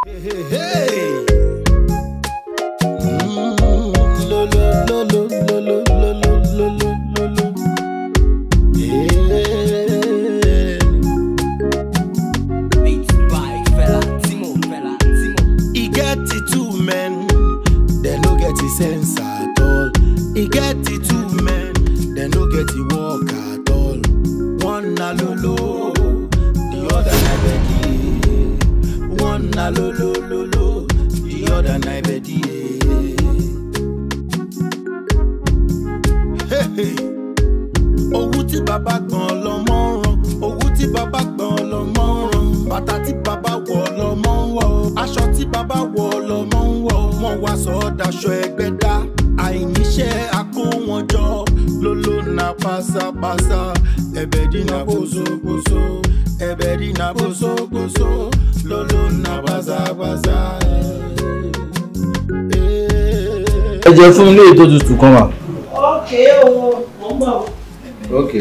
Beats by Fela Timo, Fela Timo. E get the two men, they no get the sense at all. E get the two men, they no get the work at all. One na lolo, the other na bedi. One na lolo lolo, the other na bedi. Hey, hey. owó tí bàbá gbọ̀n lọ́mọ ń rán owó tí bàbá gbọ̀n lọ́mọ ń rán bàtà tí bàbá wọ̀ lọ́mọ ń wọ̀ aṣọ tí bàbá wọ̀ lọ́mọ ń wọ̀ wọ́n wá sọ ọ́ daṣọ ẹgbẹ́ dá àìníṣẹ́ akó wọn jọ lóló na pásápásá ẹ̀bẹ̀ dínà bóṣogbóṣo ẹ̀bẹ̀ dínà bóṣogbóṣo lóló na pásápásá. ẹ jẹ fún ilé ètò tutù kan wà. ókè o mo ń bọ̀. ok.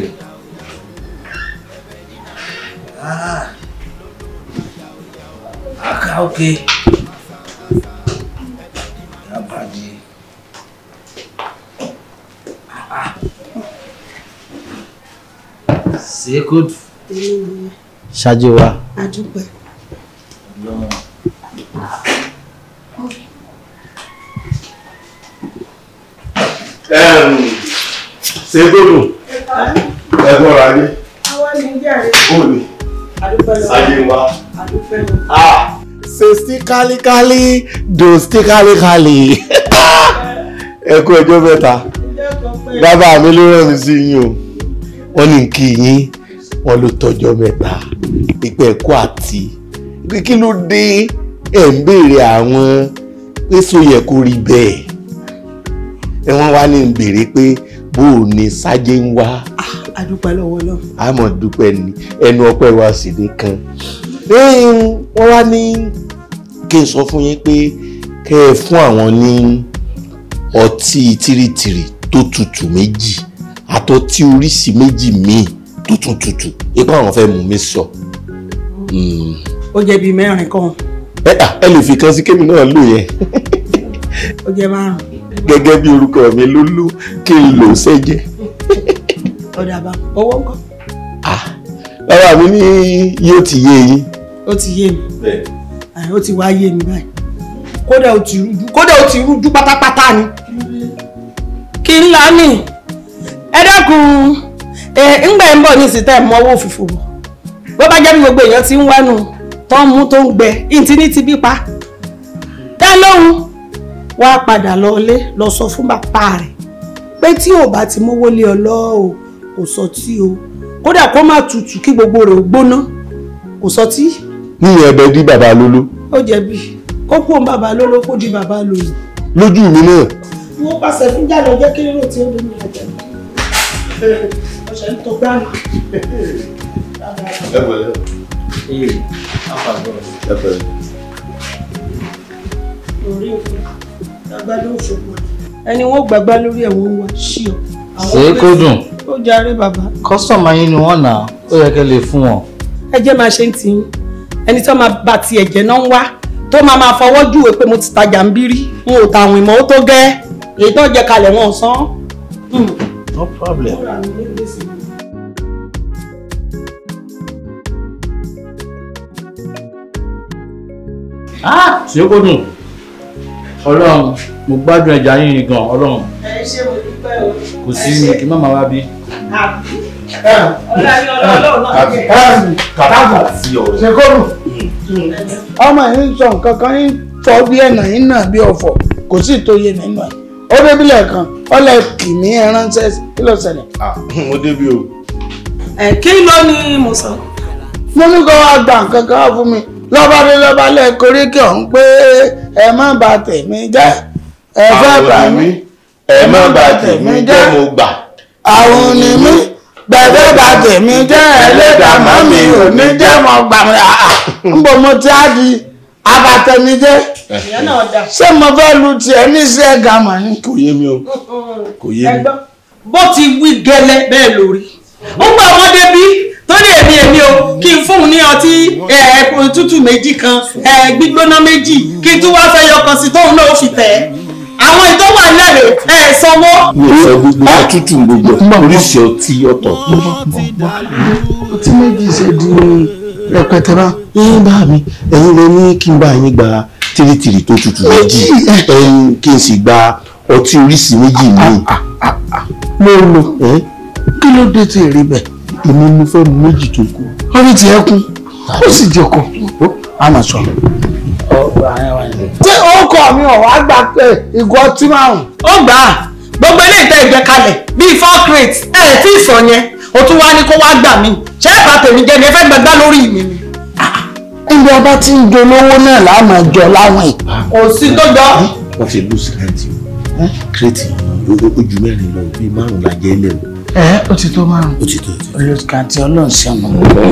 aka ok. yabadi. ṣe kó ṣáájú wa. adúpẹ́. ṣe gbódùn ẹ̀gbọ́n ra ní àwa ni jàre òní adúpẹ́ lọ sáyé wa. adúpẹ́ lọ. ṣe sí kálíkálí dò sí kálíkálí ẹ kú ọjọ́ mẹ́ta ìjọ kan pé bàbá mi ló rán mi sí yín o wọ́n ní kí yín wọ́n ló tọ́jọ́ mẹ́ta ìpẹ́ ẹ̀kọ́ àti pé kí ló dé ẹ̀ ń béèrè àwọn pé so yẹ kó rí bẹ́ẹ̀ ẹ wọ́n wá ní ń béèrè pé bó o ní sájé ń wá adúpẹ́ lọ́wọ́ lọ. àmọ́ dúpẹ́ ní ẹnu ọpẹ́ wa sì ní kan wọ́n wá ní kí n sọ fún yín pé kẹ́ ẹ fún àwọn ní ọtí tìrìtìrì tó tutù méjì àtọtí oríṣi méjì míì tó tún tutù ipá àwọn fẹ́ mú mi sọ. Mm. ó jẹ́ bíi mẹ́rin kan ẹ à, ẹ lè fi kan sí kémi náà lò yẹn ó jẹ́ márùn-ún gẹ́gẹ́ bí orúkọ mi ló lù kí n lò ó sẹ́jẹ́. ọ̀dà bá owó ńkọ́ bàbá mi ní yóò ti yé yín. ó ti yé mi Ẹ̀, ó ti wá yé mi báyìí kódà ó ti rújú kódà ó ti rújú pátápátá ni kí n là ní ẹ dákun ẹ ńgbà ń bọ̀ ní ìsìtẹ́ ẹ̀ mọ́wọ́ òfìfò bọ̀ bó bá jẹ́ bí gbogbo èèyàn ti ń wánu tó ń mú tó ń gbẹ ìntí ní ti bí pa dá lóhùn wá padà lọlé lọ sọ fún bàbá rẹ̀ pé tí ò bá ti mówó lé ọ lọ o kò sọ tí o kódà kó má tutù kí gbogbo rẹ̀ ó gbóná kò sọ tí níyẹn ẹbẹ dí bàbá lóló ó jẹ̀bi kó kú òun bàbá lóló kó di bàbá lòlù. lójú mi náà wọ́n pàṣẹ fún jáde ọjọ́ kí ló tí ó dé ní ọjà ọ̀sẹ̀ ń tó gbáàmù. ẹ pẹ̀lẹ́ ee afagbo. ẹ pẹ̀lẹ́. lórí òkú agbádá òṣogbo ẹni wọ́n gbàgbá lórí ẹ̀wọ̀n wa ṣí ọ. ṣe kó dùn. ó jàre bàbá kọ́sọ̀mù yín ni wọ́n nà á ó yẹ kẹ́ lè fún wọn. ẹ jẹ́ máa ṣe ń tì í ẹni tó máa bá ti ẹ̀jẹ̀ náà ń wá tó máa máa fọwọ́ júwe pé mo ti tajà ń bí rí n ò tàwọn ìmọ̀ ó tó gẹ́ èyí tó jẹ kalẹ̀ wọn ò san. no problem. ṣe kó dùn ọlọ́run mo gbádùn ẹja yín gan ọlọ́run ẹ ṣe mo dúpẹ́ o. kò sí ní kí má máa wá bí. ṣekọ́rù ọmọ yìí ń sọ nǹkan kan yín fọ́ bí ẹ̀nà yín náà bí ọ̀fọ̀ kò sí ìtòye nínú ẹ̀ ó débílẹ̀ kan ọlẹ̀ kìíní ẹránṣẹ́ kí ló ṣẹlẹ̀. mo débi o. ẹ kí ló ní mo sọ. mo ní kó wá gba nǹkan kan wá fún mi lọ́ba dé lọ́ba lẹ́ẹ̀kọ́rí kí ọ̀hún pé ẹ má bà tèmi jẹ́ ẹ fẹ́ bà mí ẹ má bà tèmi jẹ́ mo gbà. àwọn ni mí gbẹ̀gbẹ́ bà tèmi jẹ́ ẹlẹ́dàá mọ́ mi ò ní jẹ́ mọ́ gbà mí àà ń bọ̀ mo ti á di abatẹmi jẹ́ ìyẹn náà dà. ṣé mo fẹ́ lu tiẹ̀ ní sí ẹ̀gá mọ̀ ni. kò yé mi o kò yé mi. ẹgbọ́n bó ti wí gẹ́lẹ́ bẹ́ẹ̀ lórí ó gbà wọ́n débi tó ní èmi èmi o kí n fóun ní ọtí ẹ, tútù méjì kan ẹ, gbígbóná méjì kí n tún wá fẹ́ yọkan sí tóun náà ó fi tẹ̀ ẹ́ àwọn ìtọ́ wà lẹ́rẹ̀ ẹ̀ sanwó. mi ò sọ gbogbo tútù gbogbo oríṣi ọtí ọ̀tọ̀ọ̀tọ̀. ọtí méjì ṣe di rẹpẹtẹ bá. ẹ̀yin bá mi ẹ̀yin lẹ ní kí n bá yín gba tìrìtìrì tó tutù méjì ẹ̀yin kí n sì gba ọtí oríṣi méjì míì. mo lò ẹ kí ló dé tí èrè bẹ̀. èmi mo fẹ́ mu méjì tó kù. orí tiẹ̀ kún ó sì jẹ kọ a máa sọ. tí ọkọ mi ò wá gbà pé ìgò ọtí márùn. ó gbà á gbogbo ilé ìtẹ́ ìgbẹ́ kalẹ̀ bíi four crates ẹ̀ ẹ̀ tí ì sọ yẹn o tún wá ní kó wá gbà mí ṣé ẹ̀ bá tèmi jẹ́ ni ẹ fẹ́ gbẹgbá lórí mi ni. ibi ọba tí ń dolówó náà láà máa jọ láwọn ẹ̀. kò sí tó jọ. wọ́n ti lù síkàǹtì o kírètì ojú mẹ́rin lọ bíi márùn-ún la jẹ́ lẹ̀ o ẹ ó ti tó márùn. ó ti tó ti tó. olùkàntì ọlọ́ọ̀ṣẹ́nu.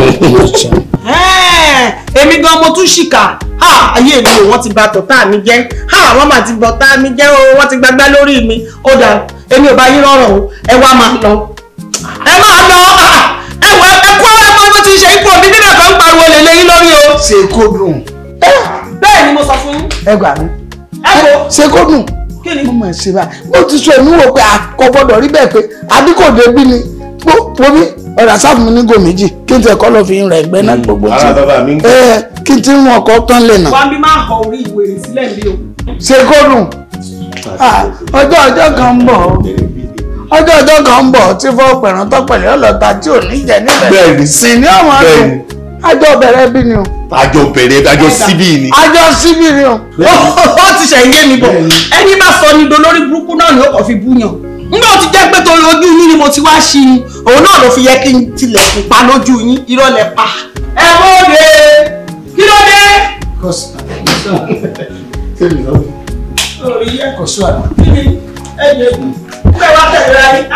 Ẹ́ẹ̀, èmi gan mo tún ṣìkà ha ayé mi ò wọ́n ti bà tọ̀tá mi jẹ́ ha wọ́n mà ti bọ̀tá mi jẹ́ o wọ́n ti gbagbá lórí mi ó dà èmi ò bá yín rọrùn o ẹ wá máa lọ ẹ máa lọ ah, ẹ wọ ẹ kó ẹ mọ bó ti ṣe ipò mi nígbà kan ń pariwo lè lé yín lórí o. ṣe kó dùn. bẹ́ẹ̀ ni mo sọ fún yín ẹ gbà mí. ẹ wo ṣe kó dùn. kí ni mo máa ṣe báyìí mo ti sọ èmi wò pé àkọ́ gbọ́dọ̀ rí bẹ́ẹ̀ pé adíkòde bí ni wọ́n ọ̀rọ̀ sáfù mi ní gò méjì kí n tẹ̀ kọ́ lọ fi ń rẹ̀ ẹgbẹ́ náà gbogbo tí. ara bàbá mi ń gbọ́. ẹ kí n ti ń wọn kọ́ tán lè nà. wàá bí máa họ orí ìwé rẹ̀ sílẹ̀ bí o. ṣe kó dùn. Ah, ọjọ́ ọjọ́ kan ń bọ̀ ọjọ́ ọjọ́ kan ń bọ̀ tí fọ́ pẹ̀rán tọ́pẹ̀lẹ́ ọlọ́ta tí ò ní jẹ níbẹ̀. Bẹ́ẹ̀ni. sì ní ọmọ àdùn Bẹ́ẹ̀ni. àjọ bẹ̀rẹ̀ bí ni o àjọ bẹ̀rẹ̀ àjọ síbí ni. àjọ síbí ni o. ó ti ṣe yé mi bọ̀ ẹni bá sọ ni dolórí burúkú náà ni ó kàn fi búyàn nígbà ó ti jẹ́ pé torí ojú yín ni mo ti wá ṣí ni òun náà ló fi yẹ kí n tilẹ̀kùn pa lójú yín irọ́ lẹ pa. ẹ bóde kí ló dé. orí yẹ kò sí àná. kí ni ẹ yẹ kú kúrẹ́ wá tẹ̀lé ra yín.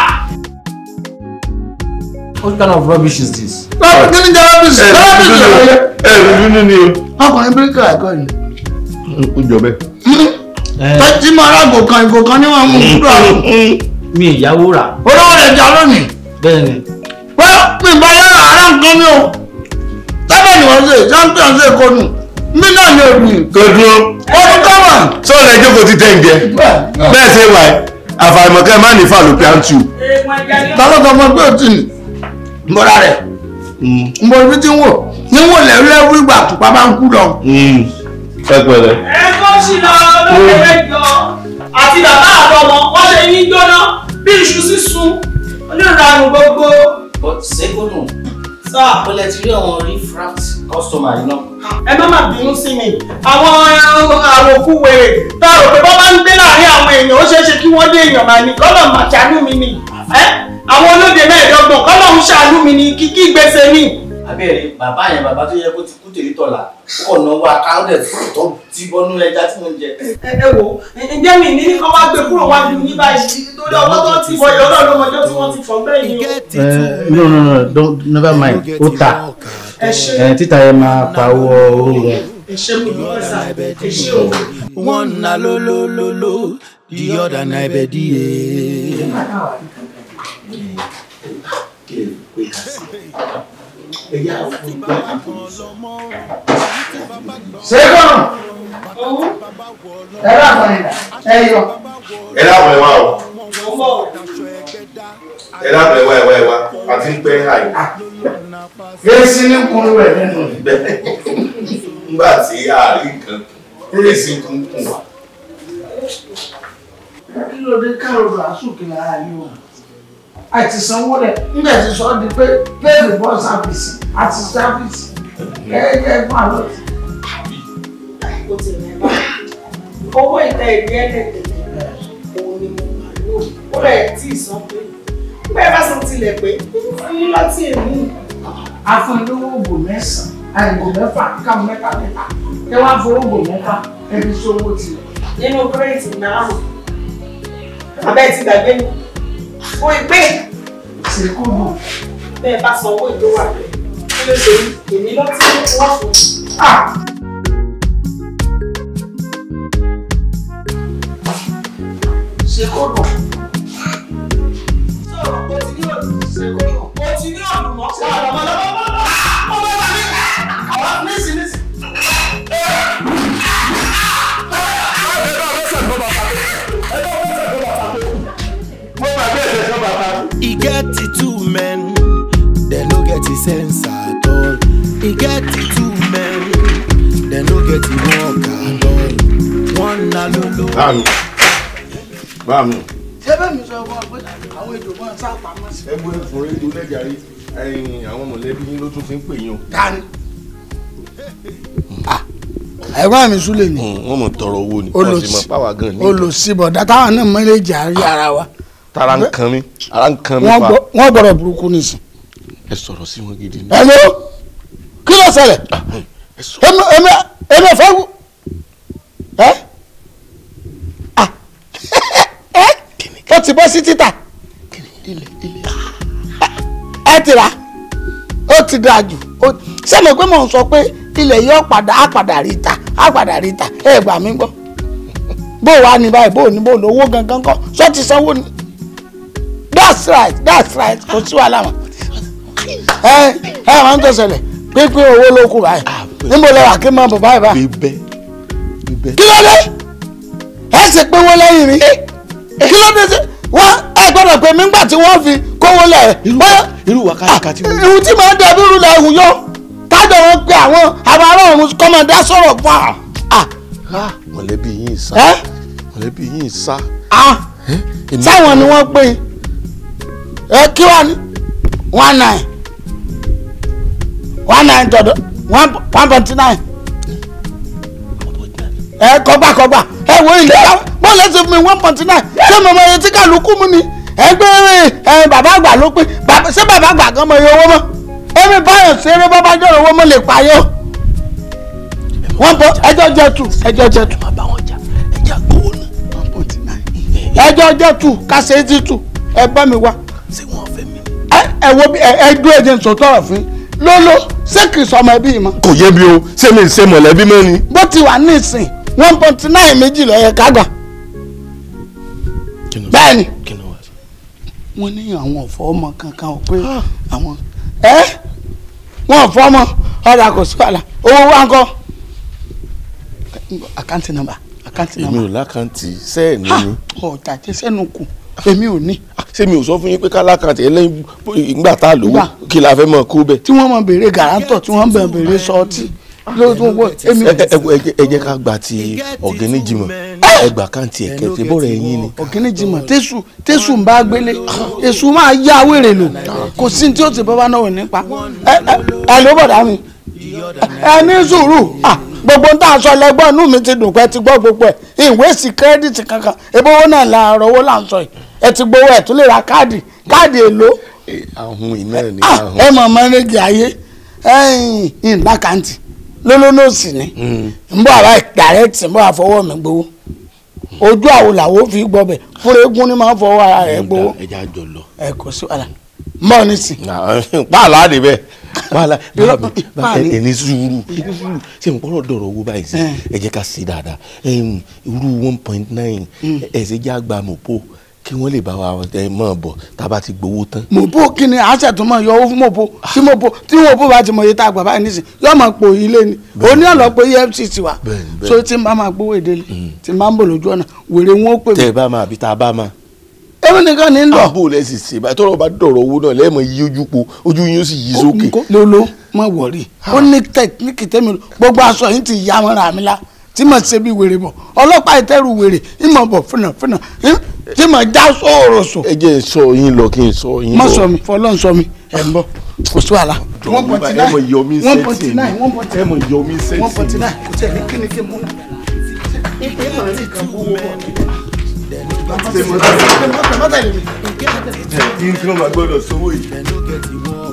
What kind of rubbish is this? lọ́pọ̀ kí ni jẹ́ ọ́fíìsì ọ́fíìsì ọ̀yẹ́. ẹ ẹ dúdú ni o. ọkùnrin bíríkà ẹ̀kọ́ ni. ó jọ bẹ́ẹ̀. tọ́jú mọ́ aráàgò kan ìgò kan ní wọ́n mú kúrò àrùn. Mi ìyàwó rà. olówó rẹ̀ jà lónìí. Bẹ́ẹ̀ni. pé mi bá yára àárá nǹkan mi o. sábẹ́ ni wọ́n ṣe champion ṣe kó nù. mí náà ni òbí. tó dúró. ọdún kọ́mọ̀. sọ́ọ̀lù ẹjọ́ kò ti tẹ̀ ń jẹ. bẹ́ẹ̀ ṣe wà ẹ́ àfàìmọ̀kẹ́ má ní fallopian tube. ta ló sọ fún ọ pé o ti nì. mbọ́ra rẹ̀ mbọ́ ibi tí ń wò ní wò lẹ́rú lẹ́rú ìgbà àtùpà bá ń kú lọ. ẹ pẹ̀lẹ́. ẹ kó sí lọ lókè mẹ́jọ àti bàbá àtọmọ wọn ṣe yín jóná bí iṣu sísun onírànù gbogbo. But Segodun, sáà ó lẹ ti rí àwọn refract customer yìí náà. ẹ má má bínú sí mi àwọn àròkù wèrè tá a rò pé bọ́ bá ń gbé láàrin àwọn èèyàn ó ṣeé ṣe kí wọ́n dé èèyàn máa ní kọ́lọ̀ máa ṣàánú mi ni ẹ́ àwọn olóde mẹ́ẹ̀ẹ́dọ́gbọ̀n kọ́lọ̀ ń ṣàánú mi ni kíkí gbèsè ni. Abẹ́rẹ́ bàbá yẹn bàbá tó yẹ kó ti kú tèmi tọ̀la. Ó kọ̀ náwó akáwọ́dẹ̀ tó ti bọ́nú ẹja tí mo ń jẹ. ẹ ẹ wò ǹjẹ́ mi ní kọ́ wá gbé kúrò wá ju yín báyìí torí ọwọ́ tó ti bọ̀ yọ̀ náà lọ́mọdé tí wọ́n ti fọ́ bẹ́ẹ̀ ni o. Uh, no no no don't never mind. Ó ta. ẹ ṣe Ẹ títa yẹn máa pa owó orí rẹ̀. ẹ ṣe mi lọ́wọ́ sá ẹ ṣe o. One na lo lo lo lo, the other na ebedie. ṣé kọ́nà. ẹ bá fọ ìdá ẹ yọ. ẹ dábọ̀ ẹ wá o. mo ń bọ̀. ẹ dábọ̀ ẹ wá ẹ wá ẹ wá àti ń pẹ́ àyè. èsì ní kunu rẹ̀ nínú. nígbà tí àárín nǹkan èsì ń kún kún wa. kí ló dé káàró àsùnkì lára yìí o àti sanwó rẹ̀ nígbà tí sọ di pé pẹ́ẹ́lì bọ́ sáfìsì àti sáfìsì kẹ́kẹ́ fún àlọ́ tí. ó ti rẹ̀ bá owó ìta ìdí ẹ̀ẹ́dẹ̀gbẹ̀ òun ni mo máa lò ó rẹ̀ tí ì san pé bẹ́ẹ̀ bá san tilẹ̀ pé fún yín láti èmi. afúnilówó ògbò mẹ́sàn-án àìgbò mẹ́fà káwọn mẹ́ta mẹ́ta ẹ wá fowó ògbò mẹ́fà ẹbí sówó tilẹ̀. nínú kírètì márùn abẹ́ ti gbàgbé ni ó ìpè ṣèkú bù. bẹ́ẹ̀ bá san owó ìlú wà pé kí ló ṣe yí èmi lọ́tí wọ́n fún un. ṣèkú bù. sọ̀rọ̀ ó ti ní ọ̀dùn ó ti ní ọ̀dùn mọ́. báàmì báàmì. ṣé bẹ́ẹ̀ mi sọ fún ọ pé àwọn èdè wọn sá pamọ́ sí. ẹ gbé fún rédíò lẹ́jàrí ẹ̀yin àwọn mọ̀lẹ́bí yín ló tún ti ń pè yín o. dání. ẹ̀gbọ́n mi súlẹ̀ ni wọ́n mọ̀ tọrọ owó ni wọ́n sì mọ̀ páwà gan ni. olùsíbọ̀dá táwọn náà mọ́lẹ́jì àárí ara wa tara ń kan mi ara ń kan mi wọ́n fa. gbọ́- wọ́n gbọ́dọ̀ burúkú nìsín. ẹ sọ̀rọ̀ sí wọn gidi ni. ẹ̀ló kí ló ṣẹlẹ̀ ẹ sọ èmi èmi èmi ò fẹ́ wú ẹ́ à ẹ́ ó ti bọ́ sí títà ẹ ti rà ó ti dáa jù ó- sẹ́mi pé mò ń sọ pé ilẹ̀ yóò padà á padà rí ta á padà rí ta ẹ gbà mí gbọ́ bó wàá ní báyìí bó ní bó ní owó gangan kọ́ sọ ti sanwó ni that's right that's right kò sí wàhálà mọ́ ẹ ẹ máa ń tó ṣẹlẹ̀ pínpín owó ló kù báyìí níbo lẹ wà kí n máa bọ̀ báyìí báyìí bíbẹ́ bíbẹ́. kí ló dé ẹ sì pé wọ́n lẹ́yìn rí kí ló dé sí wọ́n ẹ gbọ́dọ̀ pé mi ńgbà tí wọ́n fi kówó lẹ̀ bóyá irú wákàtí tí ìhun tí màá dàbí irú lẹ̀ ẹ̀hún yọ tájọ wọn pe àwọn àwọn ará ọ̀run kọ́mọdé sọ̀rọ̀ fún wa ah mọ̀lẹ́bí yín sá ẹ mọ̀lẹ́bí yín sá. ah èmi- sáwọn ni wọ́n pè é kí wàá ní one nine one nine tọ̀dọ̀ one one point nine ẹ kọgbà kọgbà ẹ wo ilé wa bọ́ọ̀lù ẹsẹ̀ fún mi one point nine ṣé mo mọ iye tí kálukú mu ni ẹ gbé ẹ bàbá àgbà ló pé bàbá- ṣé bàbá àgbà gan mọ iye owó mọ́ èmi báyọ̀ ṣeré bàbá jọ̀rọ̀ owó mọ́ lè payọ́ wọ́n bọ ẹjọ́ jẹ́ tù ẹjọ́ jẹ́ tù má bá wọn jà ẹjà gbowó náà. one point nine ẹjọ́ jẹ́ tù kásẹ̀ ti tù ẹ bá mi wá ṣé wọn fẹ́ mi. ẹ ẹ wo bí ẹ ẹ dúró ẹjẹ sọtọrọ fún lólo ṣé kì í sọmọ ẹbí yìí mọ kò yé mi o ṣé mi ń ṣe mọ̀lẹ́bí mọ́ ni. bó ti wà nísìn one point nine méjì lọ yẹ ká gbà bẹ́ẹ̀ ni kí ni wàá sọ. wọ́n ní àwọn ọ̀fọ́ ọmọ kankan ò pé àwọn ẹ́ wọ́n ọ̀fọ́ ọmọ ọ̀dà kò sí wàhálà owó wa ń kọ́ àkáǹtì nọ́mbà àkáǹtì èmi nọ́mbà ò lákàntì sẹ́ẹ̀ ní ni. ọ̀tà tí sẹ́nu kù èmi ò ní ṣé mi ò sọ fún yín pé ká lákàntì ẹlẹ́yìn ìgbà tá a lówó Gbà. kí la fẹ́ mọ̀ kó bẹ́ẹ̀. tí wọ́n mọ̀ béèrè gàrántọ̀ tí wọ́n bẹ̀ béèrè sọ́ọ̀tì lóòótọ́ wọ́n èmi ẹ ẹ ẹ jẹ́- ẹ jẹ́ ká gba ti ọ̀gẹ́ni jimọ̀ ẹ gbà káǹtì ẹ̀kẹ́ tí bọ́ọ̀rọ̀ ẹ̀yìn ni. ọ̀gẹ́ni jimọ̀ tẹ́sù tẹ́sù ń bá gbélé èṣù máa yá wèrè lò kò sí ní tí ó ti bọ́ bá náà wò nípa ẹ ẹ ẹ ló bọ̀dá mi ẹ ní sùúrù ah, gbogbo ń tà sọ lẹ́gbọ́n inú mi ti dùn pé ẹ ti gbọ́ gbogbo ẹ̀ ìwé sí kírẹ́dìtì kankan ebi owó náà la ọ̀rọ̀ owó là ń sọ yìí ẹ ti gbowó ẹ̀ tún lè ra káàdì káàdì èlò ahun iná ni Ah, ahun. ẹ mọ̀ mọ́rẹ́gì ayé ẹ̀yìn ìdákàntì lólónòsì ni ń bọ̀ àbá dàrẹ́tì ń bọ̀ àfọwọ́ mi gbowó ojú àwo làwo fi gbọ́ bẹ̀ fúnra eégún ni máa ń fọwọ́ ara rẹ̀ gbowó ẹ jẹ́ àjọ lọ. ẹ kò sí wàhálà mọ́ ní sìn. pààlà de bẹ́ẹ̀ pààlà Irọ́, bàbá mi pààlà. ẹ ní sùúrù ẹ ní sùúrù ṣé n kọ́rọ̀ dọ̀rọ̀ owó báyìí sí ẹ jẹ́ ká sí dáadáa Em, irú one point nine ẹ ṣe jẹ́ àgbà mọ̀pọ̀ kí wọ́n lè bá wa ẹ mọ̀ bọ̀ tá a bá ti gbowó tán. mòbó kí ni àṣẹ tó mọ̀ yọ owó fún mòbó tí mòbó tí mòbó bá ti mọ̀ iye tá a gbà báyìí nísìn yóò máa pò ilé ni òní ọ̀lọ́ pé efcc wà Bẹ́ẹ̀ni, bẹ́ẹ̀ni. so tí n bá máa gbowó ìdílé tí n bá ń bọ̀ lójú ọ̀nà wèrè wọn ó pè tẹ́ mí ẹ bá máa bí tá a bá máa. èmi nìkan ní ń lọ àbò lẹ sì ṣe báyìí tọ́rọ̀ bá dọ̀rọ̀ owó náà lẹ́ẹ̀mọ̀ yí ojú po ojú yín ó sì yí sókè. Kó- lolo má wọrí ó ní tẹkíníkì tẹ́mi lò gbogbo aṣọ yìí ti yá mọ́ra mi la tí mo ṣe bí wèrè bọ̀ ọlọ́pàá ìtẹ́rù wèrè ìmọ̀ bọ̀ fúnà fúnà ìm, tí mo já sóòrò sò ẹ jẹ́ n sọ yín lọ kí n sọ yín lọ. má sọ mi fọlọ́n sọ mi ẹ̀ ń bọ̀ kò sí wàhálà. one point ẹ mọ̀ yọ mí nine one point sẹ́tì nine one point ẹ mọ̀ yọ mí sẹ́tì. one point nine kò tẹ̀ ní kíni kí n mú. kí n kí wọ́n máa gbọ́dọ̀ sówó yìí.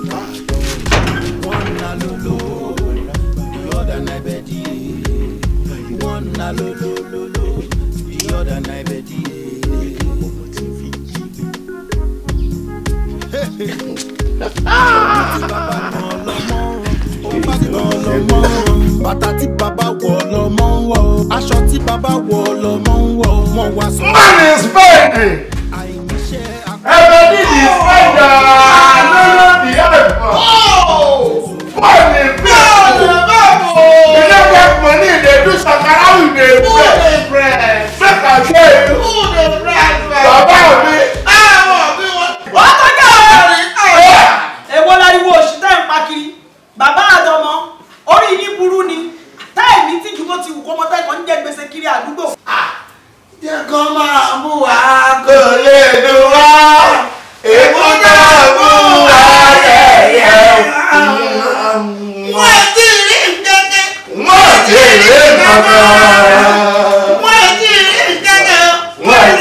bàtà tí bàbá wọ̀ lọ́mọ ń wọ̀ aṣọ tí bàbá wọ̀ lọ́mọ ń wọ̀ wọ́n wá sọ. Man is spending. àìníṣẹ́ Ẹ̀bẹ̀ nídìí spender. Lọ́lọ́ di ẹ̀fọ́. Man is spending. You no get money, they do sakara with the bread. Make I tell you. Bàbá mi. èwo láriwo oṣù tẹ́ ń pa kiri bàbá àtọmọ orí yín burú ni táì ní tìjú bó ti wù kó mọ tẹ́kọ̀ọ́ ń jẹ gbèsè kiri àdúgbò.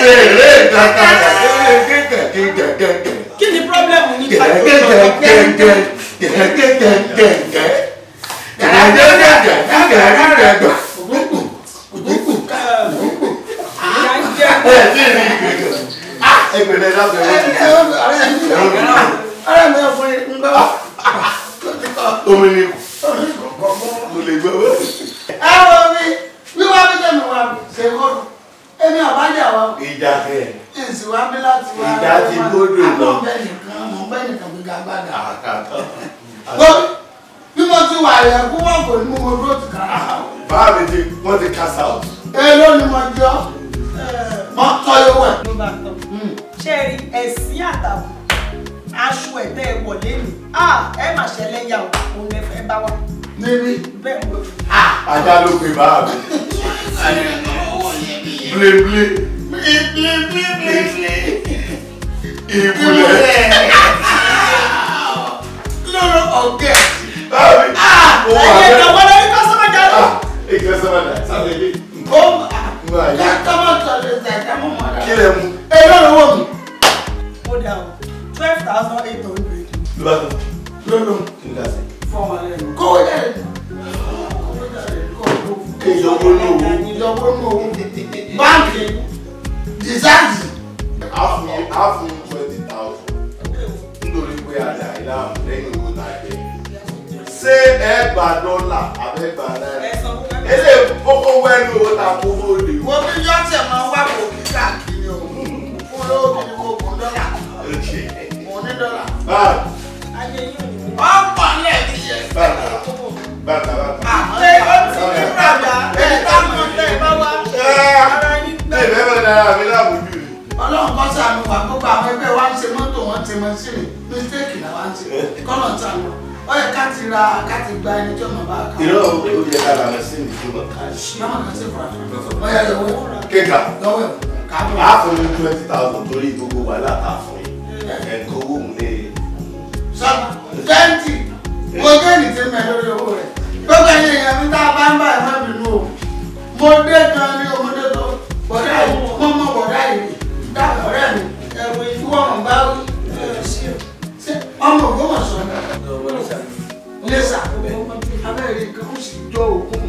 eré kàkà gẹ́gẹ́gẹ́gẹ́gẹ́gẹ́. kí ni pírọ́blẹ́mù ní ẹ wo mi wíwá bí tẹ̀mí wá ṣe kọ́dù èmi àbájá wa Ìjà kẹ̀. èsì wá bí láti wá. Ìjà ti gbódò lọ. àmọ́ bẹ́ẹ̀ nìkan mọ̀ bẹ́ẹ̀ nìkan gbéga gbádà. Àkàtà. Gbọ́ bí mo ti wà yẹn kú wọ́n kò ní mú mo dúró ti kára. Báàmì ti wọ́n ti cast out. Èló ni mo jọ? Mo tọ́ yóò wẹ̀. ló bá tán ṣé ẹ rí ẹ̀sìn àtàwọn aṣọ ẹ̀tẹ́ ẹ̀ wọlé mi ẹ má ṣẹlẹ̀ yà ó òun lè fẹ́ bá wa Níbi. bẹ́ẹ̀ mo Ajá ló pe báàmì. Blé blé. Ìbúlẹ̀. Lọ́rọ̀ ọ̀gẹ̀. Báàmì. Ó wà ẹ̀yẹ bẹ́ẹ̀. ìjọba lórí kọ́sọ́mọ̀ jáde. Ah, ìgbẹ́ sábà dà sábà ilé. Ó Ngbà yìí. kẹ́kọ̀ọ́ mọ̀ tọ́lẹ̀ ṣẹ̀dá mọ̀ mọ̀ Kí dá. lẹ mú? Èló lówó mi? ó dà o twelve thousand eight hundred. Ló bá tán. Lọ́lọ́ Kí n dà sí? fọ́ọ̀mù alẹ́ nù. Kówó jáde. Kówó jáde kó o lò. Kéèyàn owó ní owó. Ìjọba ó mú owó. Báńkì. Dìsáàtì. A fún yín a fún yín twenty thousand. Nítorí pé àdá ìlànà lẹ́yìn owó náà jẹ. Ṣé ẹ gba dọ́là àbẹ́ gba náírà? ẹ sanwó ẹ Ilé kókó wẹ́nu owó ta kó bóde. Wo bí Jọ́sẹ̀ máa wá kò kí káàkiri o. Fún lówó kí ni kò kún dọ́là. Mo ní dọ́là. Báàmì. ayé yín ò ní mú. Ọ̀pọ̀ lẹ́ẹ̀kì yẹn. Bàtà. Bàtà bàtà. ṣé ó ti ní bàbá ẹni táwọn ọ̀tẹ̀ ẹ̀ bá wá ara yín Ṣé gbẹ. ìfẹ́ bẹ̀rẹ̀ dára mi láàbùjú ni? Ọlọ́run kọ́ sànù wà gbogbo àwọn ẹgbẹ́ wa ń ṣe mọ́tò wọn ti mọ sí mi. Mistake náà wá ń ṣe. Kọ́nà sànù. Ó yẹ ká ti ra ká ti gba ẹni tí ọmọ bá kà. Ìrọ̀ ó yẹ ká lànà sí ní ìjọba káàṣì. Máma kan sí fura fura. Ó yẹ lọ́wọ́. Kéka. Lọ́wọ́ ẹ̀ káàbọ̀. A fún yín twenty thousand torí gbogbo wàhálà tá a fún yín. Ẹ̀kọ́ owó mú lé. Sọ́nà twenty. Mo jẹ́ ní ti mẹ́ lórí owó rẹ̀. Gbogbo ẹ̀yin èèyàn mi tá a bá ń bá ẹ̀ má bínú o. Mo dé gan ni ọmọdé tó. Bọ̀dá yìí, mo mọ bọ̀dá yìí. Dá ọ̀rẹ́ mi. Ẹ̀wọ̀ ìfúwọ̀n bá wí. Ṣé ọmọ Ògbómọ̀ṣọ́ ni? Lẹ́sà. Abẹ́rẹ́ nǹkan ó sì jọ òkun.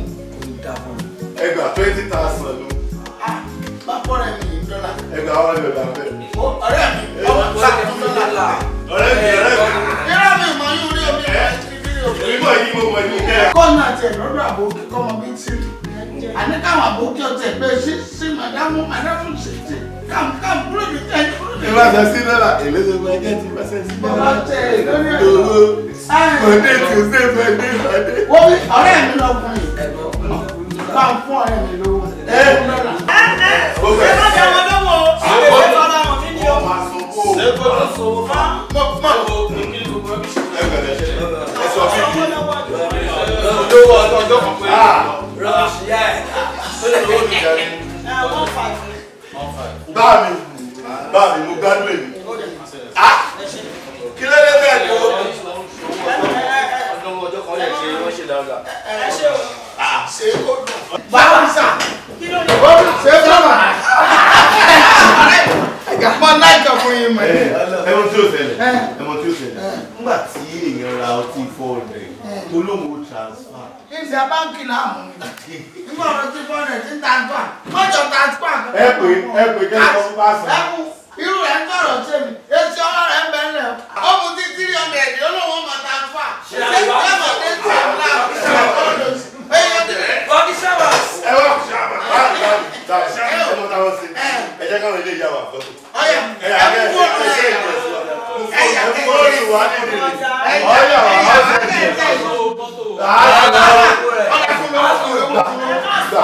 Ẹgbà twenty thousand ló. Bá pọ́nrẹ́ mi yìí dọ́là. Ẹgbà wọn lè lọ bẹ́ẹ̀. Ó, Ọ̀rẹ́ mi, ọmọ sàkóso dọ́là. Ọ̀rẹ́ mi ọ̀rẹ́ mi. Yẹ́rọ mi mọ̀ yín orí omi ẹ̀ ti rí omi. Onímọ̀ yìí mo mọ̀ ní kẹ́. kọ́nà tiẹ̀ lọ́dọ̀ àbókí kọ́mọ bí tí àní káwọn àbókí ọtẹ̀ pé sí sí màdámù màdámù sí sí káàmù káàmù kúrò ní tẹ̀ kúrò ní. Ìbá ṣe sí dọ́là èlé tó máa jẹ́ ti bá ṣe sí bàbá dọ́là. tẹ lórí ẹ̀ Owó Mọ̀dé tí o ṣe fẹ́ dé ìpàdé. wọ́n bí ọ̀rẹ́ mi lọ́kùnrin bá ń fún ọ̀rẹ́ mi lówó ẹ̀ ń dọ́là. Ó ẹ fẹ́ má dá wọn lọ́wọ́ o ṣé kò tọ́ ra wọn nínú o. máa sọ fún o. ṣé kò tó sọ̀rọ̀ fún mo mọ̀ Ẹ bẹ̀rẹ̀ ṣe. Ẹ sọ fún mi. olówó ọjọ́ ọjọ́ kan pé Ah. rọ́ọ̀ṣì yá ẹ̀ tó lè lówó mi jẹ́ ní one five Báàmì báàmì mo gbádùn èmi. Ah! Kí ló dé bẹ́ẹ̀ ni o? ọdún ọjọ́ kan lè ṣe wọ́n ṣe dáadáa. ẹ ṣe o ṣe é kó dùn. báwo sà kí ló dé. ó ṣe é sọ̀rọ̀ mo láìka fún yín mọ̀ ẹ́. Ẹ mọ tí o ṣẹlẹ̀. Ẹ mọ tí o ṣẹlẹ̀. Nígbà tí èèyàn ra ọtí four hundred tó lóun ó transfer. ìṣe báńkì náà mú mi. nígbà ọ̀rọ̀ tí fọ́ọ̀rọ̀ ti ń tàǹtà mọ́jọ tàǹtà. Ẹ pè ẹ pè kẹ́kẹ́ ọmọ bá sọ. ẹkú irú rẹ̀ ń tọrọ sí mi etí ọwọ́ rẹ̀ ń bẹ̀ ń lẹ̀ ó mu tí tírí ọmọ ẹ̀dí olówó ọmọ tàǹfà ṣé ìjọba ọmọ tí ń tẹ̀ ọ́ náà Bọ́kí sábàs. Ẹ wá ṣàbà. Báàmì báàmì báàmì. Ẹ mọ táwọn ṣe. Ẹ jẹ́ káwọn ilé ìyá wa fọ́. ọyà Ẹ yà kẹ́ ẹ ẹkú ṣe fóònù ẹ ṣe rẹ̀ ìjọsìn. ẹyà Ẹ fóònù wà nínú ìlú. Ọyà wà á ṣe ìjọsìn. ọyà fún mi wá fún mi wá fún mi.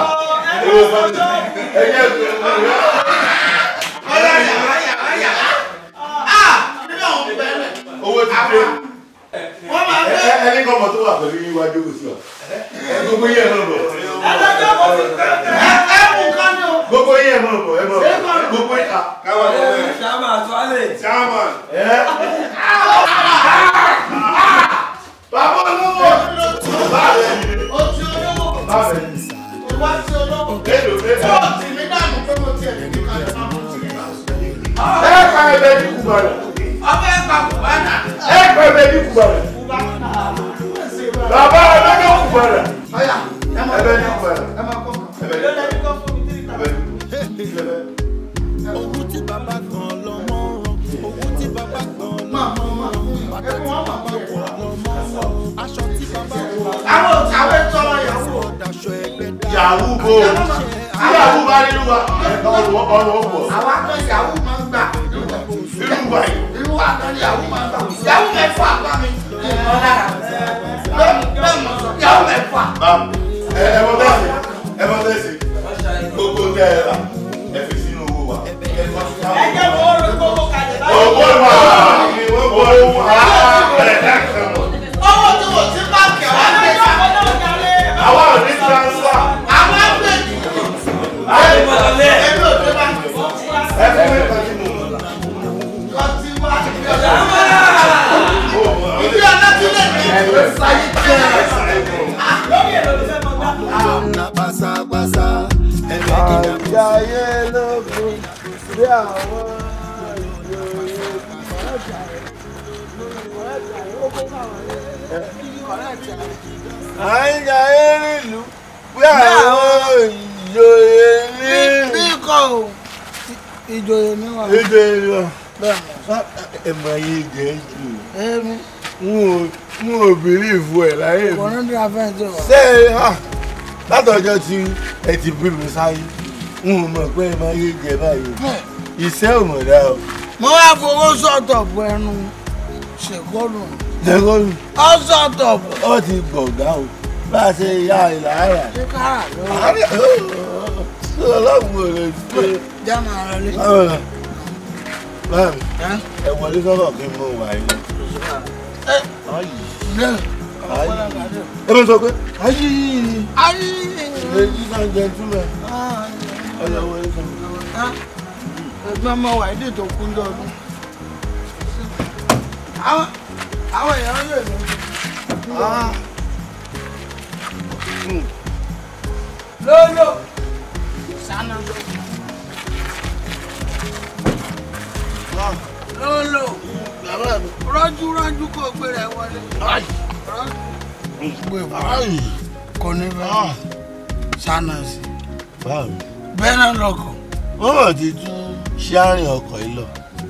Ẹ jẹ́ ìgbẹ́ ọyà ọyà ọyà ah nínú àwọn bẹ̀rẹ̀ owó ti dé. wọ́n máa Ẹ- fẹ́ ẹ- Ẹni kan mọ̀ tó wà pẹ̀lú yín wájú kò sí wa. Ẹ Gbogbo yín ẹ̀ mọ̀ bọ̀. adájọ́ kò fi kẹ́kẹ́. ẹkú kan ní o. Gbogbo yín ẹ̀ mọ̀ bọ̀ ẹ̀ mọ̀ bọ̀. Gbogbo yín à. Káwọn ọmọ ẹ̀. sábà tó á lè. Chairman. Ẹ. Bàbá olówó. Báàbẹ̀ ni. o ti olówó Báàbẹ̀ ni. o wá sí olówó. Mélòó mélòó. Ó ti mi dànù pé mo tiẹ̀ lè ní kalẹ̀ máa mú sí. pa ẹbẹ ní kùbọ̀nà. ọbẹ̀ pa kùbánà. ẹ pa ẹbẹ ní kùbọ̀nà. bàbá ẹbẹ ní kùbọ̀nà. ọ̀yà ẹ máa ẹbẹ ní kùbọ̀nà. ẹ máa kọ́. ẹbẹ ní kùbọ̀nà. owó tí bàbá gan lọmọ rán owó tí bàbá gan lọmọ rán bàtà tí bàbá wọ̀ lọmọ wọ̀ aṣọ tí bàbá wọ̀ àwọn òtàwé tọrọ ìyàwó. ọ̀dàṣọ ẹgbẹ́ dá. yahoo bo yahoo bá nínú wa ọrùn ọrùn ọgbọ àwa kan ìyàwó máa ń gbà. nínú wa yìí. irú wa kan ìyàwó máa ń gbà. ìyàwó mẹ́fà bá mi. bẹ́ẹ̀ bẹ́ẹ̀ mọ̀ sọ ìyàwó mẹ́fà. ẹ ẹ mọ bẹ́ẹ̀ sí ẹ mọ bẹ́ẹ̀ sí gbogbo tẹ ẹ rà ẹ fi sínú owó wa. ẹ jẹ́ kó o rí gbogbo kalẹ̀ báyìí. owó wa ni wọ́n bọ̀ ọ́ wá ẹ̀ ẹ̀ kàn mọ́. owó tí mo ti bá kẹ̀ wá gbé ká. àwa ò ní transfer. àwọn àgbẹ̀ ẹ ẹgbẹ́ òde bá ẹ fún mi kàn sí mu. kọ́ sí wá. ìdí ọ̀nà tí lè ní ìlú sáyé jẹ́. lórí èrò ló fẹ́ mọ gbà. na pásápásá ẹgbẹ́ kìlá àjàyè lókun bí àwọn àjàyè nílùú bí àwọn ìjòyè ní bí kò ìjòyè mi wà. ìjòyè lọ. bẹ́ẹ̀ ẹ mọ ayé jẹ jù èmi n ò bìrì ìfú ẹ láyé kò mi. ní bí a fẹ́ jẹ́ wà. ṣé ah, látọjọ́ tí ẹ ti bí mi sáyé n ò mọ̀ pé ẹ máa yé jẹ báyìí iṣẹ́ ò mọ̀ dá o. mo wá fowó sọ̀tọ̀ bu ẹnu ṣèkọ́nù. jẹ́kọ́nù ó sọ̀tọ̀ bu. ó ti gbọ̀ngá o bá a ṣe ya ìlàárà. ṣé kára ló ọlọ́run ò lè ṣe. jẹ́ máa rẹ lé. báyìí ẹ wọlé sọ́dọ̀ kí n mọ wà yìí. lé. ẹ bá sọ pé ayé ayé. ladies and gentlemen ọ̀yà wọlé sọ. ẹgbẹ́ ọmọ wà ìdí tó kún dọ́dún. àwọn àwọn èèyàn yóò lọ. lólo. sànà ló. lólo. rọ́jú rọ́jú kò gbé rẹ̀ wọlé. rọ́jú. kò ní bẹ́ẹ̀ sànà sí. báwo bẹ́ẹ̀ náà lọkọ̀. wọ́n mọ̀ ti tún ṣáàrin ọkọ̀ yìí lọ.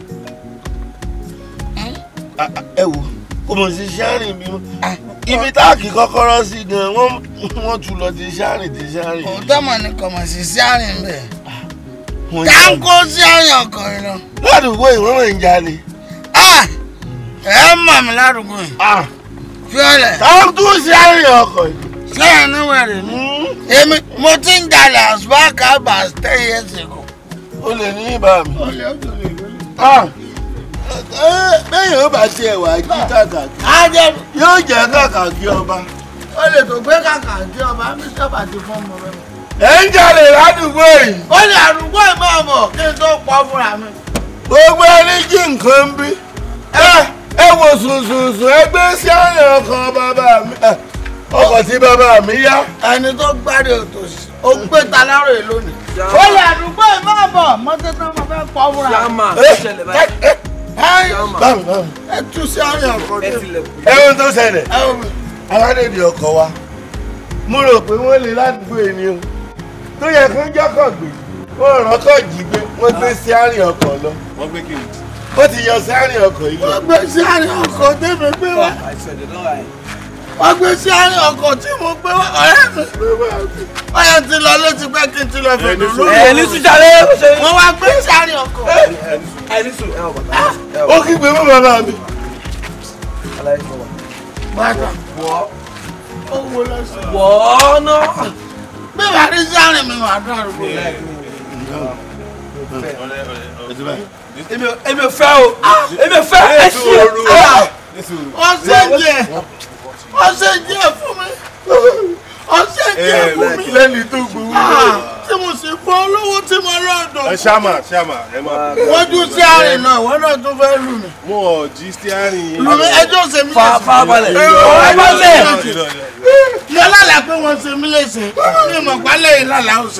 Ah, ah, ẹ wo kò mọ̀ sí ṣáàrin bí mọ́ ibi táàkì kọ́kọ́rọ́ sí gan wọ́n wọ́n tún lọ ti ṣáàrin ti ṣáàrin. òótọ́ mọ̀ ní kọ̀mọ̀ sí sí àárín bẹ́ẹ̀. Wọ́n tá jalè. ń kó sí àárín ọkọ̀ yìí lọ. ládùúgbò ìwọ́n mọ̀ ń jalè. Ah! ẹ mọ̀ mí ládùúgbò yìí. Ah, fiọ́lẹ̀ táwọn tún ṣáàrin ọkọ̀ yìí. sẹ́yìn níwẹ̀rẹ̀ ni. Hmm, èmi mo ti ń jalè as far as ten years ago. ó lè ní ibà mi. Ah, ẹ, bẹ́ẹ̀ yóò bá tiẹ̀ wá jí kàkà á jẹ́ yóò jẹ́ kàkà kí ọba. ó lè tó gbé kàkà kí ọba mi sábà ti fún ọmọ rẹ. ẹ ń jalè ládùúgbò yìí. ó lè àdúgbò ìmọ̀ ọmọ kí n tó pọ̀ fúnra mi. gbogbo ẹni jí nǹkan ń bí. ẹ ẹ wo sùnsùnsùn ẹgbẹ́ sí àárín ọkọ̀ bàbá mi. ẹ, ọkọ̀ tí bàbá mi yá. ẹni tó gbáre òtòṣì ó gbé ta lárò yìí lónìí. ó lè àdúgbò ìmọ̀ ọmọ mọ́tò tó máa fẹ́ pọ̀ fúnra mi. Yàmà ẹ ṣẹlẹ̀ ẹ báyìí. ẹ Ẹ bámi bámi. ẹ tú sí àárín ọkọ̀ Ẹ dé. tilẹ̀kùn. ẹ̀hún tó ṣẹlẹ̀ ẹ wò mí. aládèdè ọkọ̀ wa mo rò pé wọ́n lè ládùúgbò yìí ni o tó yẹ kó jọ́kọ̀ gbé wọ́n rán kọ́ jí gbé wọ́n gbé sí àárín ọkọ̀ lọ wọ́n gbé kiri. ó ti yọ sí àárín ọkọ̀ yìí lọ. wọ́n gbé sí àárín ọkọ̀ tẹ́mi gbé wá. Àìsàn náà ẹ̀. wọ́n gbé sí àárín ọkọ̀ tí mo gbé wá. ọ̀rẹ́ mi ọ̀yẹ́ ti lọ létí pé kí n ti lọ fèdè lórí. Ẹ ní sùjàlẹ̀ ó ṣe. wọ́n wá gbé sí àárín ọkọ̀. Ẹ ní sùn ẹ wọ bàtà. Ẹ ó wọ kígbe mọ́ bàbá mi. aláì fọwọ́. bàtà Wọ́ ó wo lọ sí. wọ́ náà. bí wàá rí sí àárín mi wàá dùn àrùkọ. Èmi ò èmi ò fẹ́ o. Èmi ò fẹ́ ẹ ṣí ẹ. wọ́n ṣe díẹ̀ wọ́n ṣe díẹ̀ fún mi. wọ́n ṣe díẹ̀ fún mi. lẹ́ni tó gbowó. Ah, tí mo sì fọ́ olówó tí mo lọ́dọ̀. ẹ ṣáàmà ṣáàmà ẹ máa bọ̀. wọ́jú sí àárín náà wọ́n náà tún fẹ́ lù mí. mo ò jí steering yín. lù mí ẹjọ́ ṣe mí Fa- fa balẹ̀. Fa balẹ̀. Irọ́, irọ́, irọ́. mo lálàá pé wọ́n ṣe mí léṣe ní ìmọ̀ pálẹ̀ yìí lálàá ó ṣe.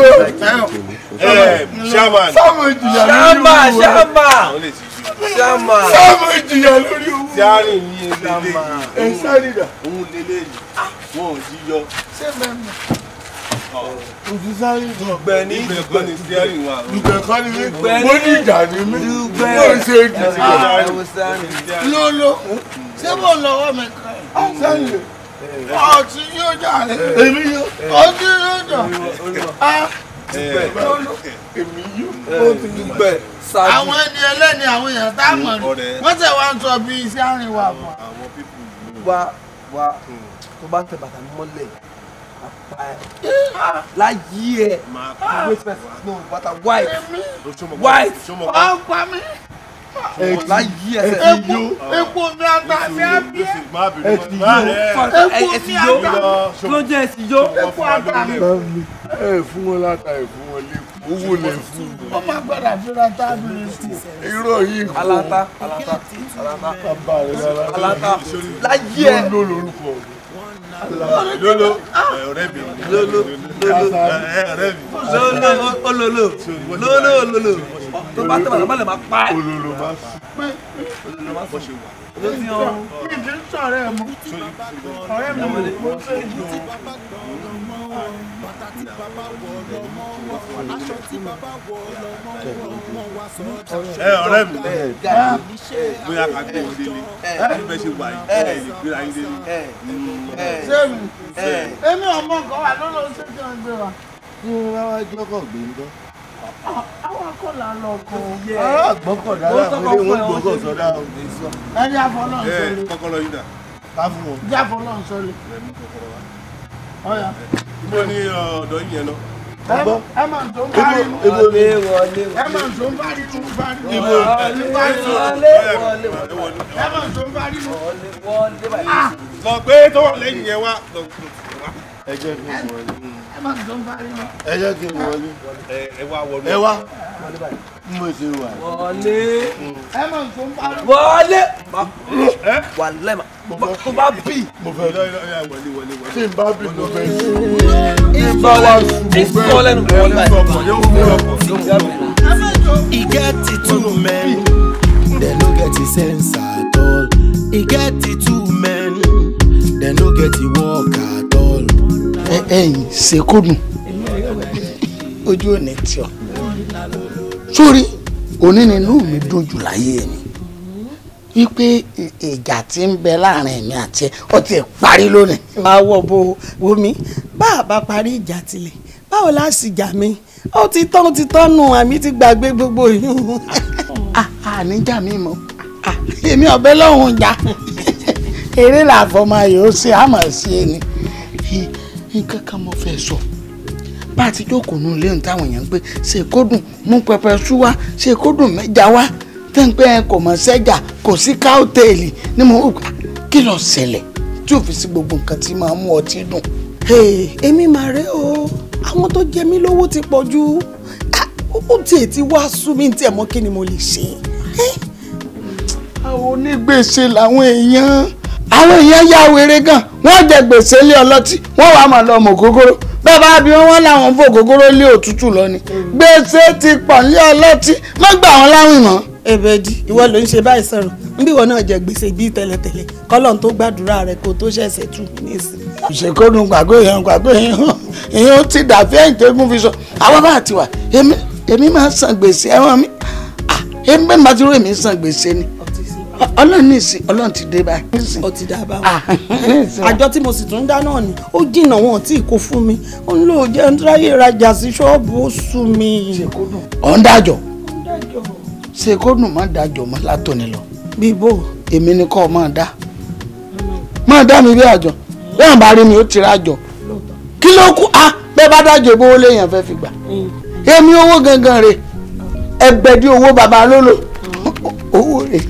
ẹ ṣáàmà sáwọn ìjìyà ṣáàmà ṣáàmà àwọn lè ti ju ṣáàmà. sáwọn ìjìyà lórí owó. steering yín lélẹ̀ ẹ sáré dà. òun lélẹ̀ yìí wọn ò jí yọ. ṣé mẹ́mọ̀. òtún sáré dà. Ọ̀gbẹ́ni ibẹ̀ kọ́ ni steering wa. ìgbẹ́ kọ́ ni mí. Dùgbẹ́ mo ní- ní ìjà ní mí. Dùgbẹ́. mo ṣe ìdìbò. Steering. lolo ṣé mo lọ́wọ́ mi kan. sẹ́yìn ọtí yóò jà rẹ̀. èmi yóò. ọtí yóò jà. Ah, lolo èmi yóò. Dùgbẹ́. Ṣáájú. àwọn ẹni ẹlẹ́ni àwọn èèyàn tá a mọ̀ ní Ọ̀rẹ́. wọ́n tẹ̀ wá ń sọ bí iṣẹ́ àárín wa fún wa. àwọn pípù yìí. wá wá tó bá tẹ bàtà mọ́lẹ̀ apá ẹ̀ láyé ẹ̀ máa ìwé fẹ́ no bàtà white Ṣọmọ- White. ṣọmọ- wọ́n pa mí. láyé ẹ̀ epo epo mi ata mi á bí ẹ́. Má bínú, má ẹ. epo ẹ mi ti yó ata mi. kí ló jẹ́ ẹ ti yó epo ata mi. ẹ fún wọn láta ẹ fún wọn lẹ́kọ̀ọ́ owó lẹ fún wọn. wọ́n máa gbọ́dọ̀ fúnra tábìlì sí. irọ́ yìí kọ́ alata alata alata bàbá rẹ̀ lára. alata láyé ẹ̀ ló lórúkọ lolo ọ̀rẹ́ mi lolo lolo ẹ ọ̀rẹ́ mi lolo ololo lolo ololo tó bá tẹ bàtà mọ́lẹ̀ máa pa ẹ̀ olólo máa sùn bó ṣe wà. ló ti hàn mi kì í sọ̀rọ̀ ẹ̀ mọ́. ọ̀rẹ́ mi ò mọ̀ ṣe ìlú. ẹ ọ̀rẹ́ mi bóyá ká gbé wọn délé bí bẹ́ẹ̀ ṣe wà yìí ẹ lè gbéra yín délé. sẹ́mi èmi ọmọ kan wà lọ́lọ́ ṣé kí wọ́n gbé wa. àwọn akọ́là lọ kọ́ ẹni àfọlọ́ ń ẹ sọlẹ̀ kọ́kọ́rọ́ yín dà ìdí àfọlọ́ ń sọlẹ̀ ẹ mú kọ́kọ́rọ́ wa. ọ̀yà ibo ni ọ̀dọ́ yín yẹn lọ. ẹ- ẹ máa tó ń parí mu wọlé wọlé ẹ máa tó ń parí mu parí mu ibo wọlé wọlé wọlé ẹ máa tó ń parí mu. wọlé wọlé báyìí. lọ gbé tó wà lẹ́yìn yẹn wá lọ ẹ jẹ́ kí n wọlé ẹ máa tó ń parí mu. ẹ jẹ́ kí n wọlé ẹ ẹ wá wọnú. ẹ wá bí mo ṣe wà wọlé ẹ máa tó ń parí mu. wọlé wàlẹ́ ma tó bá bì mo fẹ́ Ilé- ilé- ilé- wọlé wọlé wọlé. tí n bá bí mo fẹ́ sùn bá wà ìfọ́ lẹ́nu wọlé báyìí. e get the two men dem no get the sense at all e get the two men dem no get the work at all. ẹ̀yin ṣèkódùn ojú ò ní tí ọ sórí òní nínú mi dùn jù láyé mi wípé ì- ìjà tí ń bẹ láàrin èmi àti ẹ ó ti parí lónìí. àwọ̀ bo wo mi bá a bá parí ìjà tilẹ̀ báwo la sì jà mí ó ti tán ó ti tán nù àmì ti gbàgbé gbogbo yìí. àníjà mi mọ èmi ọbẹ lọhùnún jà eré làfọmọ yóò ṣe àmọ́ sí ẹni nǹkan kan mo fẹ́ sọ bá a ti jókòó nù léyìn táwọn èèyàn ń pè ṣe kó dùn mú pẹpẹ sú wá ṣe kó dùn mẹ́ja wá tẹ́ ń pẹ́ ẹ kò mọ̀ sẹ́jà kò sí káòtẹ́ẹ̀lì ni mo wò pé kí ló ṣẹlẹ̀ tí ò fi sí gbogbo nǹkan tí máa mú ọtí dùn. Hey, èmi mà rè o àwọn tó jẹ mí lówó ti pọ̀ jù Ah, ó tiẹ̀ ti wá sú mi tí ẹ̀ mọ́ kí ni mo lè ṣe. Eh, àwọn onígbèsè làwọn èèyàn àwọn èèyàn ya wèrè gan wọ́n jẹ gbèsè lé ọlọ́tí wọ́n wàá máa lọ mọ ògógóró bẹ́ẹ̀ bá bí wọ́n wọ́n làwọn ń fò ògógóró lé òtútù lọ ni gbèsè ti pọ̀ lé ọlọ́tí má gbà wọ́n láwìn mọ́. Èbèdì ìwọ ló ń ṣe báyìí sọ̀rọ̀ níbí ìwọ náà jẹ gbèsè bíi tẹ́lẹ̀tẹ́lẹ̀ kọ́lọ́n tó gbàdúrà rẹ kó tó ṣẹ̀ṣẹ̀ tù mí nísìnyí. ìṣèkónú gbàgbé èèyàn gbàgbé èèyàn èèyàn ti dàbí ẹ̀yìn tẹ́gùn fi sọ àwọn bá ti wà èmi èmi máa ń san gbèsè ẹ̀wọ̀n mi Ah, èmi bẹ́ẹ̀ máa ti rú èmi san gbèsè ni ọlọ́run ní ìsìn ọlọ́run ti dé báyìí. ó ti dá a bá wọn. Ah, àjọ tí mo sì tún dá náà ni ó jìnnà wọn tí kò fún mi ó ń lò jẹ́ ń ráyè rajà sí ṣọ́ọ̀bù ó sú mi. ọ̀ ń dájọ́ ṣèkónú má dájọ́ mọ́ látòní lọ bíbó èmi ni kọ́ ọ máa dá máa dá mi bí àjọ bẹ́ẹ̀ bá rí mi ó ti rájọ kí ló kú ah bẹ́ẹ̀ bá dájọ́ ìbówó léèyàn fẹ́ fi gbà èmi owó gangan rè ẹgbẹ̀dì owó bàbá lólo owó rè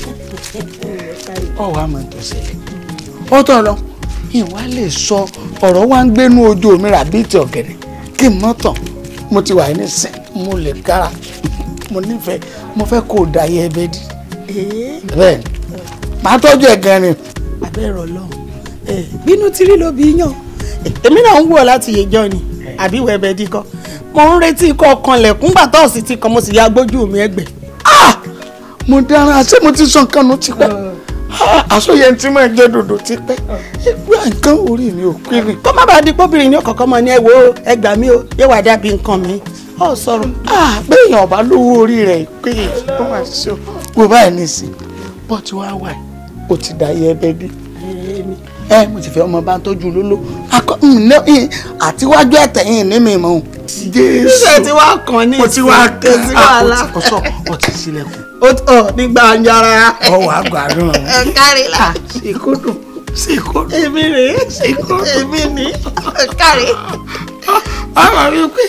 ọwọ́ àmọ́ tó ṣẹlẹ̀ ọ̀tọ̀ lọ ìwà lè sọ ọ̀rọ̀ wa ń gbénú ojú omi rà bíi ti ọ̀gẹ̀dẹ̀ kí n mọ́ tàn mo ti wà ní sìn mo lè kára mo nífẹ̀ẹ́ mo fẹ́ kó o da ayé ẹbẹ dí bẹ́ẹ̀ ni màá tọ́jú ẹ̀ gan ni abẹ́rẹ́ ọlọ́run bínú tírí ló bí yàn èmi náà ń wọ̀ láti yẹjọ́ ni àbí wẹ̀bẹ̀ dí kan mo ń retí ikọ̀ kanlẹ̀kùn gbà tó sì ti kan mo sì ya gbójú mi ẹgbẹ́. mo dára ṣé mo ti sọ nǹkan nu ti pẹ́ àsọyẹ tí mo jẹ dòdò ti pẹ́ ẹgbẹ́ nǹkan orí mi ò pé ni. kó má bàa di pọ́bìnrin ní ọ̀kọ̀ọ̀kan mọ̀ ní ẹ wo ẹgbàá mi o yé wàá dàbí nǹkan mi ọ sọ̀rọ̀. béèyàn ọba lówó orí rẹ̀ pé ó máa ṣe wò báyìí nísìn bọ́ tí wàá wà ó ti dà yẹ ẹbẹ dé ẹ mo ti fẹ́ ọmọ bá ń tọ́jú lóló akọ àtiwájú ẹ̀tẹ̀yìn ní mi mọ́ jésù ṣe ti wá kàn ní mo ti wá kàn sí wàhálà ọ̀sọ̀ ọtí sílẹ̀kùn ó tọ̀ nígbà yàrá. ọwọ́ àgbàdùn ẹ kárí la. ṣèkódùn ṣèkódùn èmi rè é èmi ní kárí. ọmọ mi pé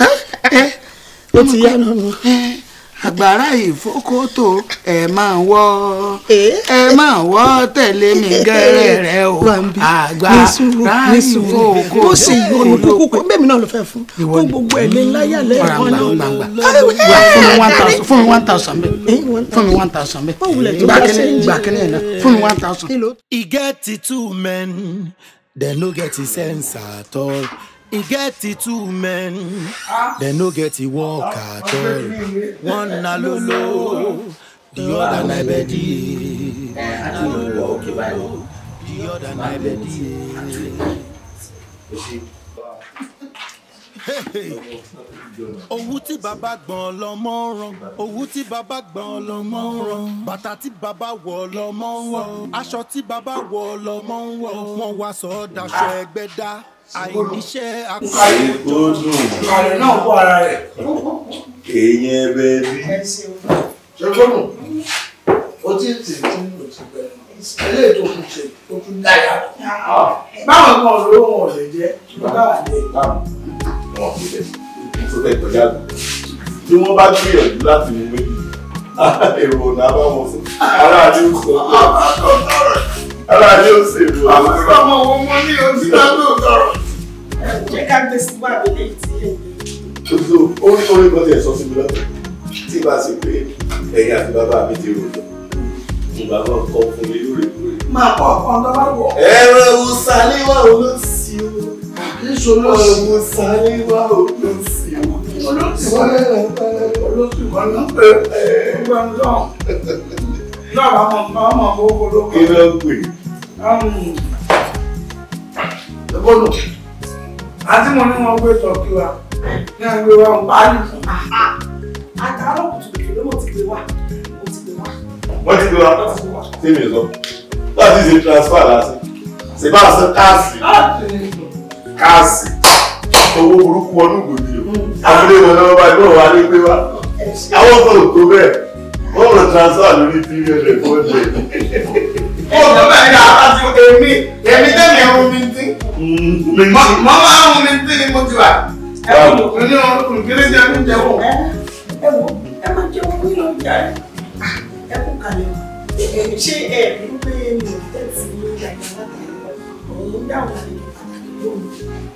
ó ti yá nínú. àgbàrá ìfókòtò ẹ máa wọ ẹ máa wọ tẹ̀lé mi gẹ́rẹ́ rẹ o àgbàrá ìfókòtò ó sì yọnu kúkú bẹ́ẹ̀ mi náà ló fẹ́ fún kó gbogbo ẹ̀ lé láyà lẹ́ẹ̀kan náà. fún mi one thousand fún mi one thousand bẹ́ẹ̀ fún mi one thousand bẹ́ẹ̀ gbà kínní gbà kínní ẹ̀ náà fún mi one thousand. e get the two men dem no get the sense at all e get the two men dem no get the work at all one na lolo the other na ebedi àti ìwọ òkè báyìí. the other na ebedi. owú tí bàbá gbọ̀n lọ́mọ rán owú tí bàbá gbọ̀n lọ́mọ rán bàtà tí bàbá wọ̀ lọ́mọ ń wọ̀ aṣọ tí bàbá wọ̀ lọ́mọ ń wọ̀ wọ́n wá sọ ọ́ daṣọ ẹgbẹ́ dá àìníṣẹ́ Ayé tó dùn. ààrẹ náà kó ara rẹ̀. Èèyàn ẹbẹ bí. ṣẹ́gbọ́nù ó ti tì tí ó ti bẹ̀rẹ̀ eléyìí tó kù ṣe ó tún dáyà. báwọn kan ló wọn ò lè jẹ́ bàbá àdé. Wọ́n fi lẹ̀ tó fẹ́ kọjá lọ. Tí wọ́n bá gbìyànjú láti mú méjì, èrò ọ̀nà bá wọn fún. Aráàlú sọ pé aráàlú ó ṣe èrò ọ̀nà. ọmọ wo mo ní ojú náà ló sọ̀rọ̀. jẹ́ ká gbé sí wàá lóde tí ẹ̀ Tuntun orí orí kan ti ẹ̀ sọ sí mi lọ́tọ̀. Tí bá sì pé ẹ̀yin àti bàbá mi ti rò lọ. Mo bá wọn kọ́ fún mi lóòrèkóòrè. máa kọ́ ọ̀kan tó bá wọ̀. Ẹ̀rọ ìwòsàníwá olóṣì o. Níṣó ló Ẹ̀rọ ìwòsàníwá olóṣì o. olóòtú wọn olóòtú wọn náà pé ẹgbẹ́ ń lọ. náà bá mọ̀ bá mọ̀ owó ló Kí kọ́. ló ń pè? Ẹgbọ́nù àti mo ní wọn gbé tọ́kí wa ní àgbé wa ń parí. àtàrà kùtùkùtù ló mọ̀ ti gbé wá mo ti gbé wá. Wọ́n ti gbé wa sí mi sọ. Láti ṣe transfer lásán. Ṣé bá a san káàsì? Káàsì. Owó burúkú wọnú gbòdì o. Abúlé wọn náà bá gbọ́ wa ní pé wá. Àwọn kan ò tó bẹ́ẹ̀. Wọ́n rọ transfer lórí three hundred four hundred. Ó lọ bẹ́ẹ̀ ni àti èmi èmi tẹ́mi ẹ̀rù mi tí. Mọ máa ń mi tí ni mo ti wà. Ẹ̀rù mi ní ọdún kéré jẹ́ mi jẹ́ wọ̀. ẹ wo ẹ máa jẹ owó nínú ọjà rẹ ẹ kú kalẹ̀ o ṣé ẹ rí pé mi ò tẹ̀sí ní ìyàgbá láti òun dáhùn àlejò pàtàkì lónìí.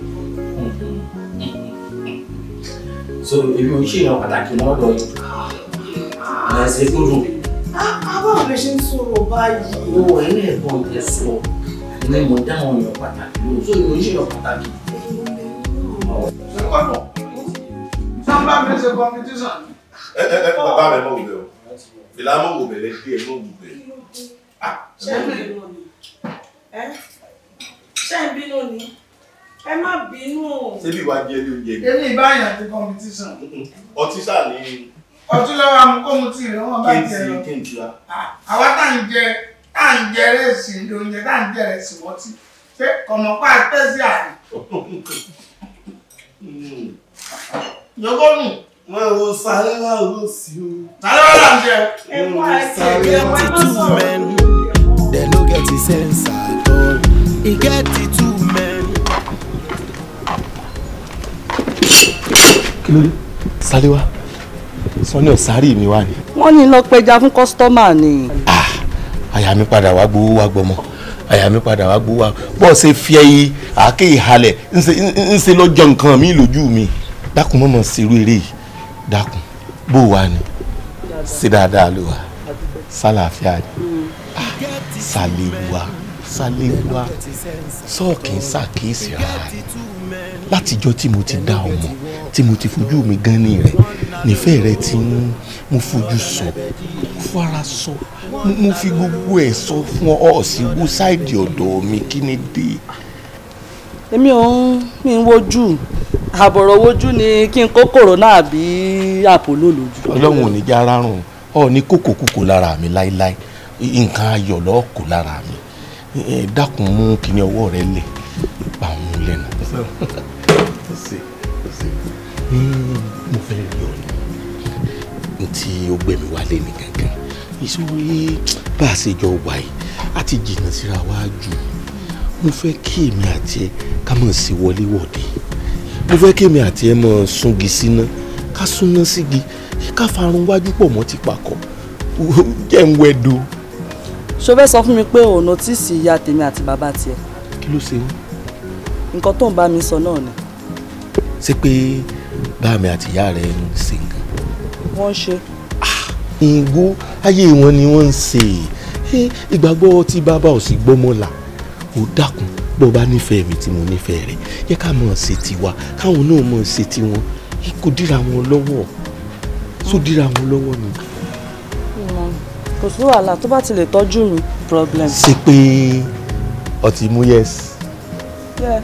so èmi ò ń ṣèyàn pàtàkì mọ́ ọ̀dọ̀ yìí ẹ̀ ṣe tó dùn. báwo lè ṣe ń sọ̀rọ̀ báyìí. owó ẹ̀yìn ẹ̀gbọ́n tẹ sọ ní mo dáhùn èèyàn pàtàkì lóhùn so èmi ò ń ṣèyàn pàtàkì. Ẹ̀kọ́nù. Sábà mi ṣe competition. Ẹ ẹ ẹ bàbá mi mọ̀ wù bẹ́ẹ̀ o. Ìlà mọ̀ wù bẹ́ẹ̀ lẹ́gbẹ̀ẹ́ mọ̀ wù bẹ́ẹ̀. ṣé ń bínú ni ẹ ṣé ń bínú ni ẹ má bínú. Ṣé bí wàá jẹ́ ilé oúnjẹ ni? Èmi ìbáyàn ti competition. Ọtí sáà ní Ọtí lọ́wọ́ amúkómú tí ìrìn wọn bá jẹ kéǹtì lọ. kéǹtì wa. Àwa tá ń jẹ tá ń jẹ rẹ́sì oúnjẹ tá ń jẹ rẹ́sì wọ́tí. Ṣé kọ̀mọ̀pá tẹ́sí àná? Yọgọ́nù. Wọ́n wo sáré wá ló sí o. Sáré wá là ń jẹ. ẹ wá ẹ E get the two men dem no get the sense at all e get the two men. kí ló dé sáléwá sanni ọ̀sárì mi wà ní. wọ́n ní lọ pẹja fún kọ́sítọ́mà ni. àyà mi padà wá gbowó wá gbọmọ àyà mi padà wá gbowó wá bọ́ọ̀ ṣe fi ẹyí àáké ìhalẹ̀ ńṣe lọ́jọ́ nǹkan mi lójú mi dákun mọ́mọ́ sírú eré yìí dákun bó wà ní sí dáadáa ló wà sálàáfíà ni sàléwà sàléwà sọ́ọ̀kì ń ṣàkíyèsí rárá látijọ́ tí mo ti dá ọmọ tí mo ti fojú mi gan ní rẹ̀ nífẹ̀ẹ́ rẹ ti ń mo fojú sọ mo fara sọ mo- mo fi gbogbo ẹ̀ sọ fún ọ ọ sí wo sáìdì ọ̀dọ̀ mi kí ni dé. èmi ò ń mi ń wojú àbọ̀rọ̀ wojú ni kí n kó kòrónà àbí àpòlò lójú. ọlọ́run ò ní já rárùn ọ ní kókòkókò lára mi láéláé nǹkan ayọ̀ lọ́ọ́ kó lára mi Ẹ, dákun mú kíní ọwọ́ rẹ lẹ̀ bá òun lẹ́nu. mo fẹ́ rí ọ ní n tí ó gbé mi wálé ní gangan ìṣòro yìí bá a ṣe jọ wà yìí a ti jìnnà síra wá jù mo fẹ́ kí èmi àti ẹ ká mọ̀ sí wọléwọ̀de mo fẹ́ kí èmi àti ẹ mọ̀ súngi síná ká súná sígi ká farun wájú pọ̀ mọ́ ti pakọ̀ jẹ́ ń wẹ́do. ṣó fẹ́ sọ fún mi pé ò nọ́tìsì ìyá tèmi àti bàbá tiẹ̀ kí ló ṣe wọ́n. nǹkan tó ń bá mi sọ náà ni ṣé pé bá mi àti ìyá rẹ ń ṣe nǹkan. wọ́n ń ṣe. ìgbó ayé wọn ni wọ́n ń ṣe é ìgbàgbọ́ tí bàbá ò sì gbọ́mọ́ là ó dákun bó bá nífẹ̀ẹ́ mi tí mo nífẹ̀ẹ́ rẹ̀ yẹ ká mọ̀ ṣe tiwa káwọn náà mọ̀ ṣe tiwọn kò dira wọn lọ́wọ́ tó dira wọn lọ́wọ́ ni. Mm, kò sí wàhálà tó bá ti lè tọ́jú mi problem. ṣe pé ọtí mú yẹs. Yeah.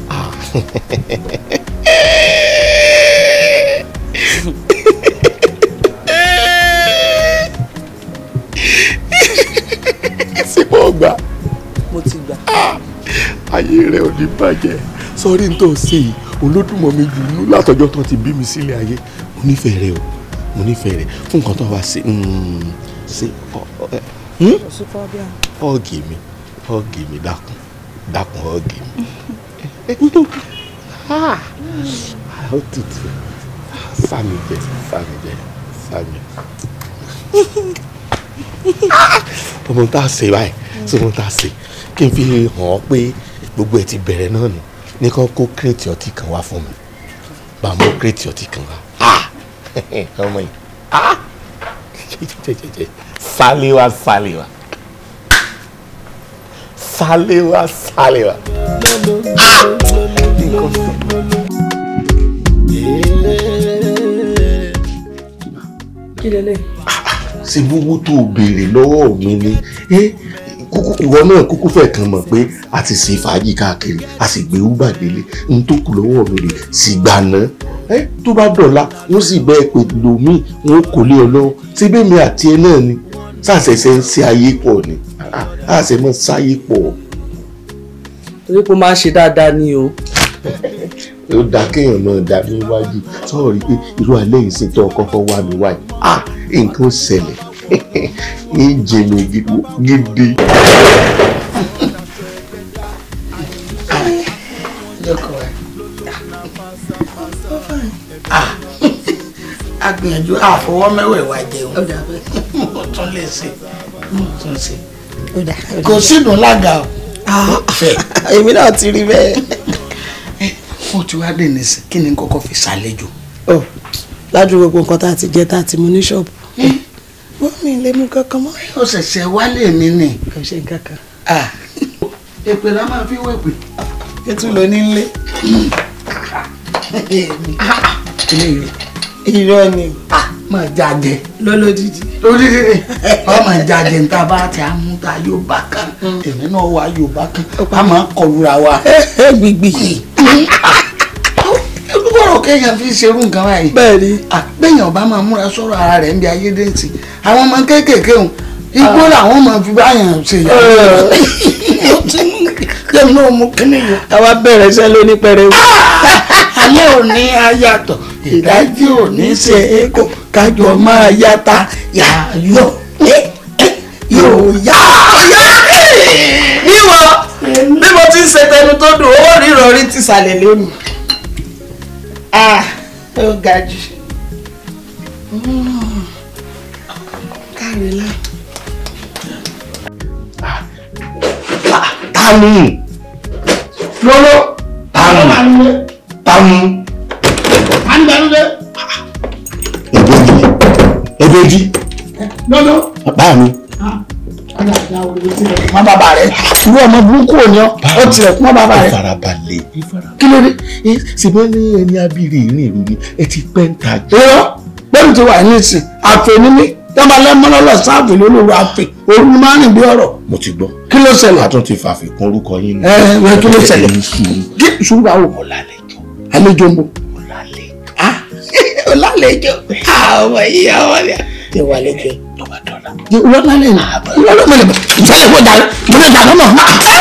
sípò ọgbà mo ti gbà. ayé rẹ ò ní bàjẹ́ sọrí tó ṣe yìí olódùmọ̀ mi jù nú látọjọ́ tó ti bí mi sílé ayé mo nífẹ̀ẹ́ rẹ o mo nífẹ̀ẹ́ rẹ fún nǹkan tó wá ṣe ṣe kò sí problem. ọ̀gì mi ọ̀gì mi dákun dákun ọ̀gì mi ó tutù sami jẹ sami jẹ sami ọmọ tá a ṣe báyìí tí wọn tá a ṣe kí n fi hàn ọ́ pé gbogbo ẹ̀ ti bẹ̀rẹ̀ náà nù ní kàn kó kírètì ọtí kan wá fún mi bá a mú kírètì ọtí kan wá ọmọ yìí jẹjẹjẹjẹ sálíwá sálíwá sálíwá sálíwá. kí lélẹ̀. ṣe gbogbo tó o béèrè lọ́wọ́ mi ni ẹ kúkú ìwọ náà kúkú fẹ́ kàn mọ̀ pé a ti ṣe fàájì káàkiri a sì gbé uber délé n tó kù lọ́wọ́ mi rè sì gbà ná ẹ tó bá dọ̀la wọ́n sì bẹ́ẹ̀ pé lòmíì wọn kò lé ọ lọ́wọ́ ṣé bẹ́ẹ̀ mi àti ẹ náà ni sàṣẹṣẹ ń ṣe ayé pọ̀ ni àṣẹ mọ́ sáyé pọ̀ torí pé ó máa ń ṣe dáadáa ni o. ó da kéèyàn náà dá mi wájú sọ̀rọ̀ rí pé irú alẹ́ yìí sì tó kọ́kọ́ wá mi wáyé ah nǹkan ó ṣẹlẹ̀ ní jẹ̀mí gidi. lọ́kọ̀ ẹ̀ a gbìyànjú àfọwọ́ mẹ́wẹ̀ẹ̀wá jẹun mo tún lè ṣe mo tún ṣe kò sínú lága o fẹ́ èmi náà ti rí bẹ́ẹ̀. mo ti wá dé nísìn kí ni kọ́kọ́ fi ṣàlejò. ọ lájú gbogbo nǹkan tá a ti jẹ tá a ti mu ní ṣọ́ọ̀bù wọ́n mi lè mú kankan mọ́. ó ṣẹ̀ṣẹ̀ wálé mi nì. kò ṣe nǹkan kan. èpè la máa fi wéèpè. ètò ló ní lé. eléyìí irọ́ ni. máa jáde. lọ́lọ́dídì. lódìdí ni ọmọ jáde níta bá ti àmú ta yóò bá kan èmi náà wà yóò bá kan a máa kọlura wa. gbìgbì. olùkọ́rọ̀ kéèyàn fi ṣerú nǹkan báyìí. bẹ́ẹ̀ni. àgbẹ̀yàn bá máa múra sọ̀rọ̀ ara rẹ̀ ń bí ayédèǹtì àwọn ọmọ kéékèèké hùn igbó làwọn máa fi báyàn ṣe yà. jẹ́mi náà mú kíní yìí. àwa bẹ̀rẹ̀ iṣẹ́ lóní pẹrẹwu. alẹ́ òní ayàtọ̀ ìdájí òní ṣe é kó kájọ máa yàtà yàyọ̀ yóò yá. níwọ bí mo ti ń ṣe tẹnu tó dùn owó rírọ̀ rí ti sàlẹ̀ lónìí. ah ó ga jù. káre lá. tanu lọ́lọ́ tanu tanu. àgbà kejì lọ́lọ́ bá mi mọ bàbá rẹ irú ọmọ burúkú ò ní ọ ó tilẹ̀ kún mọ bàbá rẹ ìfarabalẹ̀ kí ló dé. ṣùgbọ́n ní ẹni abiri ìrìn ìlú ni ẹ ti pẹ́ ń ta jù. irọ́ bẹ́ẹ̀ ti wà ní ìsìn àfẹ́ni ní tẹ́lẹ̀ lẹ́mọ́lọ́lọ́ sáàfì lólórí àfẹ́ òru máa ń rìn bí ọ̀rọ̀ mo ti gbọ́. kí ló ṣẹlẹ̀. a tún ti fàfikún orúkọ yín ẹ ẹ kí ló ṣẹlẹ̀. Ẹ̀yin sùúrù. kí ṣùgbọ́n àwọn ọ̀làlẹ̀jọ àlejò ń bọ̀. ọ̀làlẹ̀ ọ̀làlejò ọmọ yìí ọmọ yìí ti wà lẹ́jọ́ lọ́ba dọ́là. ìwọ́lálẹ̀ ni ìwọ́lálẹ̀ ni ìfẹ́ ìwọ́ dàrú mo lè dàrú mọ̀.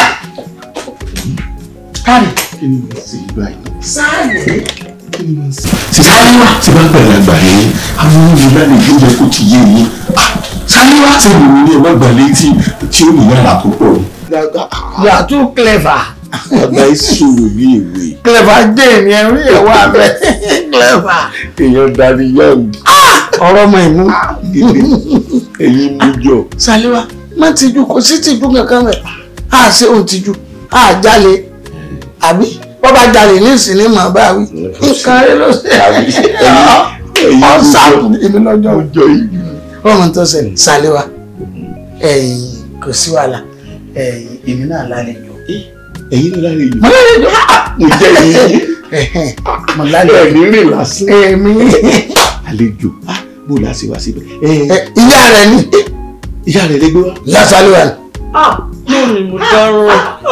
káàdì kí ni mo sì gbà yín. sáàyè kí ni mo sì. sísáyéwá tí bá gbàlẹ̀ àgbà yẹn àwọn ohun ìlànà ìjọba kò ti yé yín. sáyéwá tí mo ní ẹ má gbàlẹ̀ tí tí ó ní yàrá tó pọ̀ ni. you are too clever àgbà ìṣòro bí èwe. clever jane yẹn rí ẹ̀wọ́ abẹ clever èèyàn darí yàrá ọ̀rọ̀ ọmọ ìmú. ẹ̀yin mú jọ. saliwa má tijú kò sí tijú kankan rẹ̀ á ṣe òun tijú á jalè àbí wọ́n bá jalè ní ìsinmi màá bá wí nǹkan rẹ̀ ló ṣe ọ̀sàkùn èmi lọ́jọ́ ọjọ́ yìí. ọmọ tó ṣẹlẹ̀ saliwa ẹ̀yìn kò sí wàhálà ẹ̀yìn èmi náà lálejò ẹ̀yin ló láre yìí. mo lálejò mo jẹ́ yìí. mo lálejò ẹ̀mí rìn lásán. èmi àlejò ah, bó la ṣe wá síbẹ̀. ìyá rẹ̀ ni ìyá rẹ̀ lè gbé wá. ìyá saliwa ni. yóò ní mo dárò.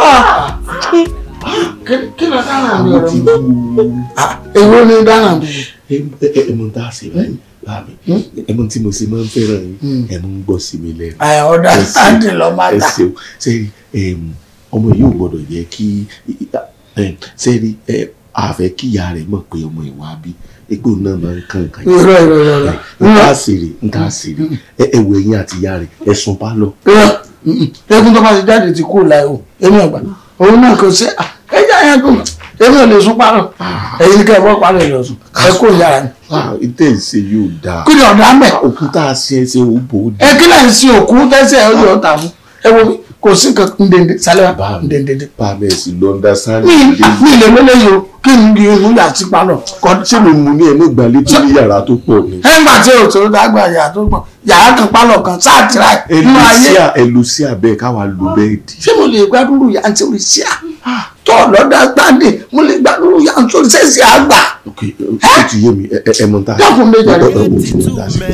kí ló dáná mi àwọn ọ̀rọ̀ ti mi. wú. èwo ni dáná mi. ẹmọ tá a ṣe báyìí bá mi ẹmọ tí mo ṣe máa ń fẹ́ràn yín ẹmọ ń gbọ́ sí mi lẹ́nu. ẹ̀ ọ̀dà Ẹ ṣeun, sáńdì lọ́ máa ẹ ta. ṣeun sẹ́rí ọmọ yìí ò gbọ́dọ̀ yẹ kí em, sẹ́rí ẹ, a fẹ́ kí ìyá rẹ̀ mọ̀ pé ọmọ ìwà bí egbò náà máa ń kàn kàn irọ́ irọ́ irọ́ irọ́. n ta sèrè n ta sèrè ẹ ẹ wo ẹyin àti ìyá rẹ̀ ẹ sùn bá lọ. irọ́ eégún tó bá ti jáde ti kú láì o èmi ọgbà òun náà kò sí ẹja yẹn kò èmi ò lè sún parọ́ ẹ̀yin ní kẹ́ ẹ bọ́ parọ́ ẹ̀ lọ sùn ẹ kó yàrá ni. ìtẹ̀ ìṣe yóò dáa kí ni ọ̀dà mẹ́ òkúta ṣe é ṣe ó bò ó ẹ kí lẹ́yìn sí òkú tẹ́sẹ̀ ẹ yóò tà fún ẹ wo mi kò sí nǹkan ndèndè sálẹ̀ wá bá mi ndèndè. bá mi ẹ̀ sì lọ understand. mi mi lè lélẹ̀ yìí o kí n di inú yà sí parọ́ kọ́ ṣé mo mú ní ẹ̀mọ́ ìgbàlẹ̀ tó ní yàrá tó pọ̀ ni. ẹ ń gbà tí o tó dágbà yàrá tó pọ̀ yàrá kan pálọ̀ kan sáà tìrà nínú ayé ẹlòsíà ẹlòsíà bẹ́ẹ̀ káwa lo bẹ́ẹ̀dì. ṣé mo lè gbádùn yà ń torí sí à tó lọ́dà gbàdé mo lè gbádùn yà ń torí sẹ́sì àgbà. ok ó ti yé mi ẹ ẹ mọ ta. dákun méjì ẹ rẹ. ẹ wò fún mi dá sí.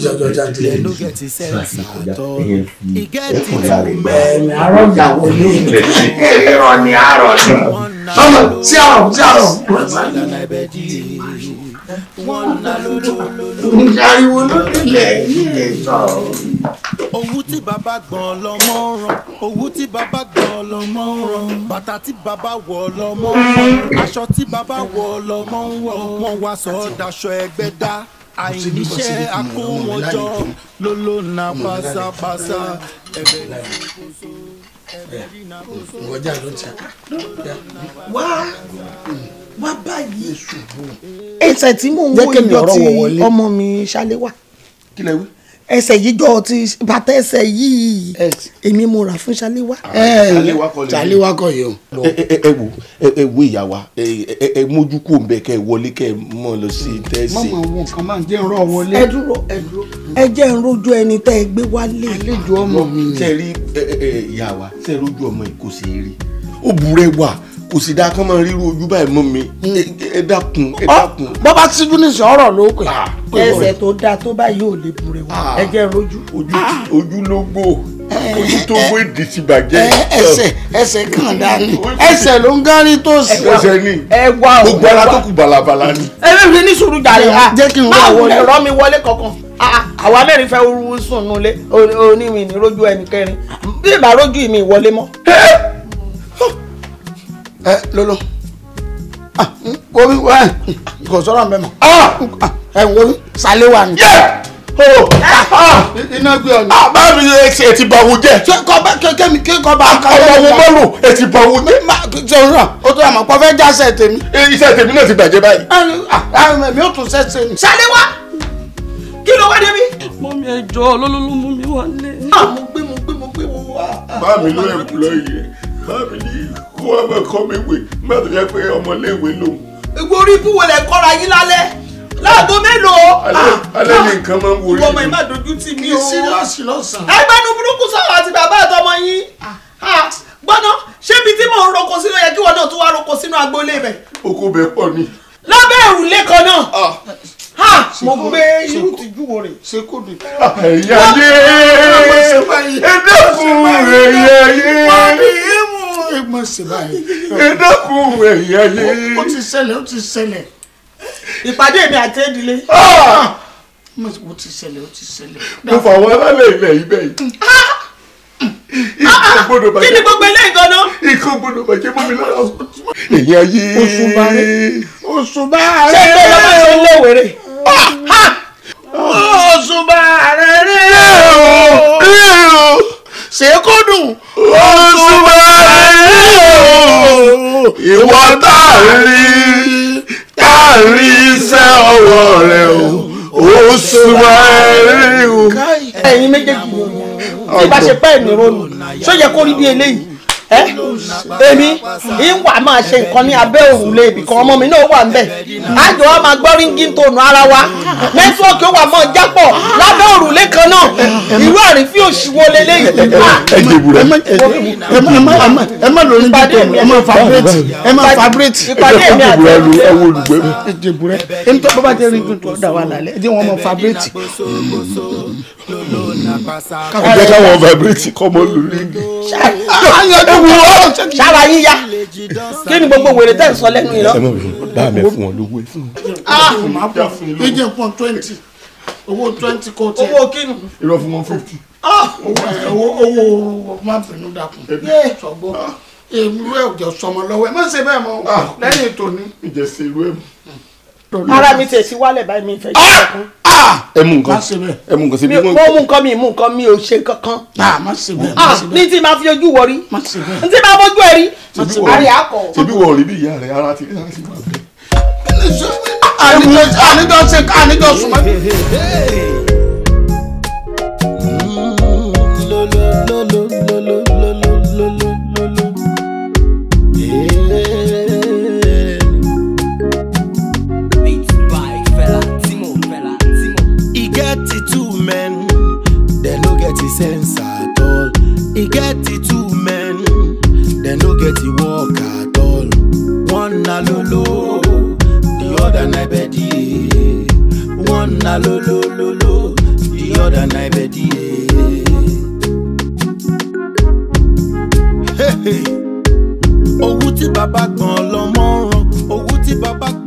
ẹ̀mí àárọ̀ ìjà wọlé ìrọ̀ ni àárọ̀ ni ọmọ sí àrọ̀ sí àrọ̀. ariwo ló nílẹ̀ nílẹ̀ sọ̀rọ̀. owó tí bàbá gbọ́n lọ́mọ rán owó tí bàbá gbọ́n lọ́mọ rán bàtà tí bàbá wọ̀ lọ́mọ rán aṣọ tí bàbá wọ̀ lọ́mọ wọ̀ wọ́n wá sọ ọ́ daṣọ ẹgbẹ́ dá àìníṣẹ́ akó wọn jọ lóló na pásápásá ẹ̀bẹ̀ ìṣàkóso ẹ̀bẹ̀ ìṣàkóso. ìwọ́jà ló ń ta wá wá báyìí ṣubú. ẹsẹ̀ tí mò ń Jẹ́ wo kémi ìjọ ọ̀rọ̀ tí wọ̀ wọlé. ọmọ mi ṣálé wà kí lẹ wí. ẹsẹ̀ yìí jọ ti bàtà ẹsẹ̀ yìí èmi mo rà fún ṣálé wà. Ṣaléwá kọ́ lè ṣálé wà kọ́ yìí o. ẹ ẹ ẹ wò ẹ ẹ wo ìyá wa ẹ ẹ ẹ mójú kó ń bẹ kẹ ẹ wọlé kẹ ẹ mọ lọ sí tẹsí. mọ̀mọ́ àwọn nǹkan máa ń jẹ́ ìrọ̀ wọlé. ẹ dúró ẹ dúró ẹ jẹ́ ń rojú ẹni tẹ́ ẹ gbé wálé. àlejò ọmọ mi ni. ṣe rí ẹ ẹ ẹ ìyá wa ṣe rójú ọmọ yìí kò ṣe é rí ó burẹ́ wà kò sì dáa kán máa ríru ojú báyìí mọ́ mi Ẹ- ẹ dákun ẹ dákun. bọ́ bá síjú nísìnyí ọ̀rọ̀ ló pè. ẹsẹ̀ tó dáa tó báyìí ò lè bùrẹ̀ wá ẹ jẹ́ ń rojú. ojú ojú ló gbó ojú tó gbó èdè ti bàjẹ́. Ẹ- ẹsẹ̀ ẹsẹ̀ kàn dání ẹsẹ̀ ló ń gárí tó sì. ẹsẹ̀ ní ẹ wá o gbogbo ara tó kù balabala ni. ẹ bẹ́ẹ̀ fi ní sùúrù jàre ha Jẹ́ kí n wá máa wọlé. wọlé rọ́ mi wọlé kankan Ah, àwa mẹ́rin fẹ́ wúru sùn nulẹ̀ onímì ní rojú ẹnì kẹrin bí ìbá rojú mi wọlé mọ́. ẹ lolo wo mi wá kò sọ̀rọ̀ mbẹ́ mọ́ ẹ wo mi sálé wà ní. iná gbé ọ̀nà. bá mi ẹ ti ẹ ti bá wo jẹ. ṣé kọ́ bá kékeré mi kí kọ́ bá ká ọmọ wo bọ́ọ̀lù ẹ ti bá wo jẹ. ṣe ń rà ó tó àmọ́ pọ́ fẹ́ jásẹ̀ tèmi. iṣẹ́ tèmi náà ti bàjẹ́ báyìí. mi ò tún sẹ́sẹ̀ ni. sálé wá kí ló wá débi. mọ́mí ẹjọ́ olólùlù mú mi wálé. mo gbé mo gbé mo gbé mo wá. bá mi ló ẹ̀ lọ yẹ bá mi ní kó wá máa kọ́ mi wè má tó yẹ pé ọmọléèwé lòun. gbogbo orí ibú wo lẹ kọ́ra yín lálẹ́ láago mélòó. alẹ́ ní nǹkan máa ń wo ìwọ ọmọ yìí má dojú tì mí o. síríọ̀sì lọ́sàn-án. ẹgbẹ́nu burúkú sọ̀rọ̀ àti bàbá àtọmọ yín. gbọ́dọ̀ ṣé ibi tí mò ń roko sínú yẹ kí wọn náà tún wá roko sínú agboolé bẹ̀. oko bẹ pọ̀ ni. lábẹ́ òrùlé kan náà. ha mo gbé irú tìjú wo rè. ṣe kò dé. ẹ̀yà yé ẹ̀dẹ́kun ẹ̀yà yé ẹ̀gbọ́n ṣe báyìí. ẹ̀dẹ́kun ẹ̀yà yé. ó ti ṣẹlẹ̀ ó ti ṣẹlẹ̀. ìpàdé mi àti ìdílé. ó ti ṣẹlẹ̀ ó ti ṣẹlẹ̀. mo fà wọn alálẹ̀ ilẹ̀ ibẹ̀ yìí. ikọ̀ gbọ́dọ̀ bàjẹ́. kí ni gbogbo eléyìí gan-an. ikọ̀ gbọ́dọ̀ bàjẹ́ mọ́ mi lára. ẹ̀yà yé. oṣù bàrẹ̀ oṣù bàrẹ̀. ṣé ìgbẹ́ lọ́mọ ṣe ń léwèrè. oṣù bàrẹ̀ rẹ̀ o. ṣé kò dùn. oṣù bàrẹ̀ o. ìwọ tá a rí tá a rí iṣẹ́ ọwọ́ rẹ o. oṣù bàrẹ̀ o. ẹ̀yin méjèèjì ni tí bá ṣe pẹ́ ní ronú ṣó yẹ kó rí bí eléyìí ẹ èmi ìwà máa ṣe nǹkan ní abẹ́ òrùlé ibì kan ọmọ mi náà wà ńbẹ̀ àjọ wa máa gbọ́ ríngì tónù ara wa nẹ́tíwọ́ọ̀kì ó wà mọ́ jápọ̀ lábẹ́ òrùlé kan náà irú àrífín òṣìwò lélẹ́yìí. ẹ jẹ ìbúra. ẹ má lórí dídò ẹ má fabrate ẹ má fabrate. ìpàdé mi àti ẹ wo olùgbé mi. ẹ jẹ ìbúra ẹ ní tó bá bá jẹ ríngì tó dà wà lálẹ́ ẹ jẹ́ wọn má fabrate. ẹ jẹ́ káwọn vibrate kọ́ mọ́ lórí. ṣára yín ya kí ni gbogbo wèrè tẹ̀ ń sọ lẹ́nu yìí lọ. ẹ mọ̀ bí bá mi fún wọn lówó ẹ fún wọn. máa pọ̀ fún yín. ẹ jẹ́ fún twenty owó twenty kò tiẹ̀. owó kínu. irọ́ fún wọn fifty. owó owó owó má bínú dákun. sọgbọ́ èmi rẹ̀ ò jẹ́ sọmọ lọ́wọ́ ẹ má ṣe bẹ́ẹ̀ mọ́ lẹ́yìn ètò ni. ìjẹsẹ̀ ìlú ẹ̀ ara mi tẹ̀ sí wálẹ̀ báyìí mi fẹ́ ṣe kankan. ẹ mú nǹkan má ṣe bẹ́ẹ̀. ẹ mú nǹkan sí bí mi wọn. mo mú nǹkan mi mú nǹkan mi ò ṣe kankan. náà má ṣe bẹ́ẹ̀ má Ah, ṣe ní bẹ́ẹ̀ tí máa fi ojú wọ rí má ṣe bẹ́ẹ̀. ní tí máa bójú ẹ rí. ṣebí wọ àrí akọ. ṣebí wọ rí bí ìyá rẹ ara ti ara ti wà bẹ́ẹ̀. àníjọ àníjọ ṣe àníjọ sùnmọ́. E get the two men, they no get the sense at all. E get the two men, they no get the work at all. One na lolo, the other na bedi. One na lolo lolo, the other na bedi. Hey, hey. Owó tí bàbá gbọ̀n lọ́mọ ràn, owó tí bàbá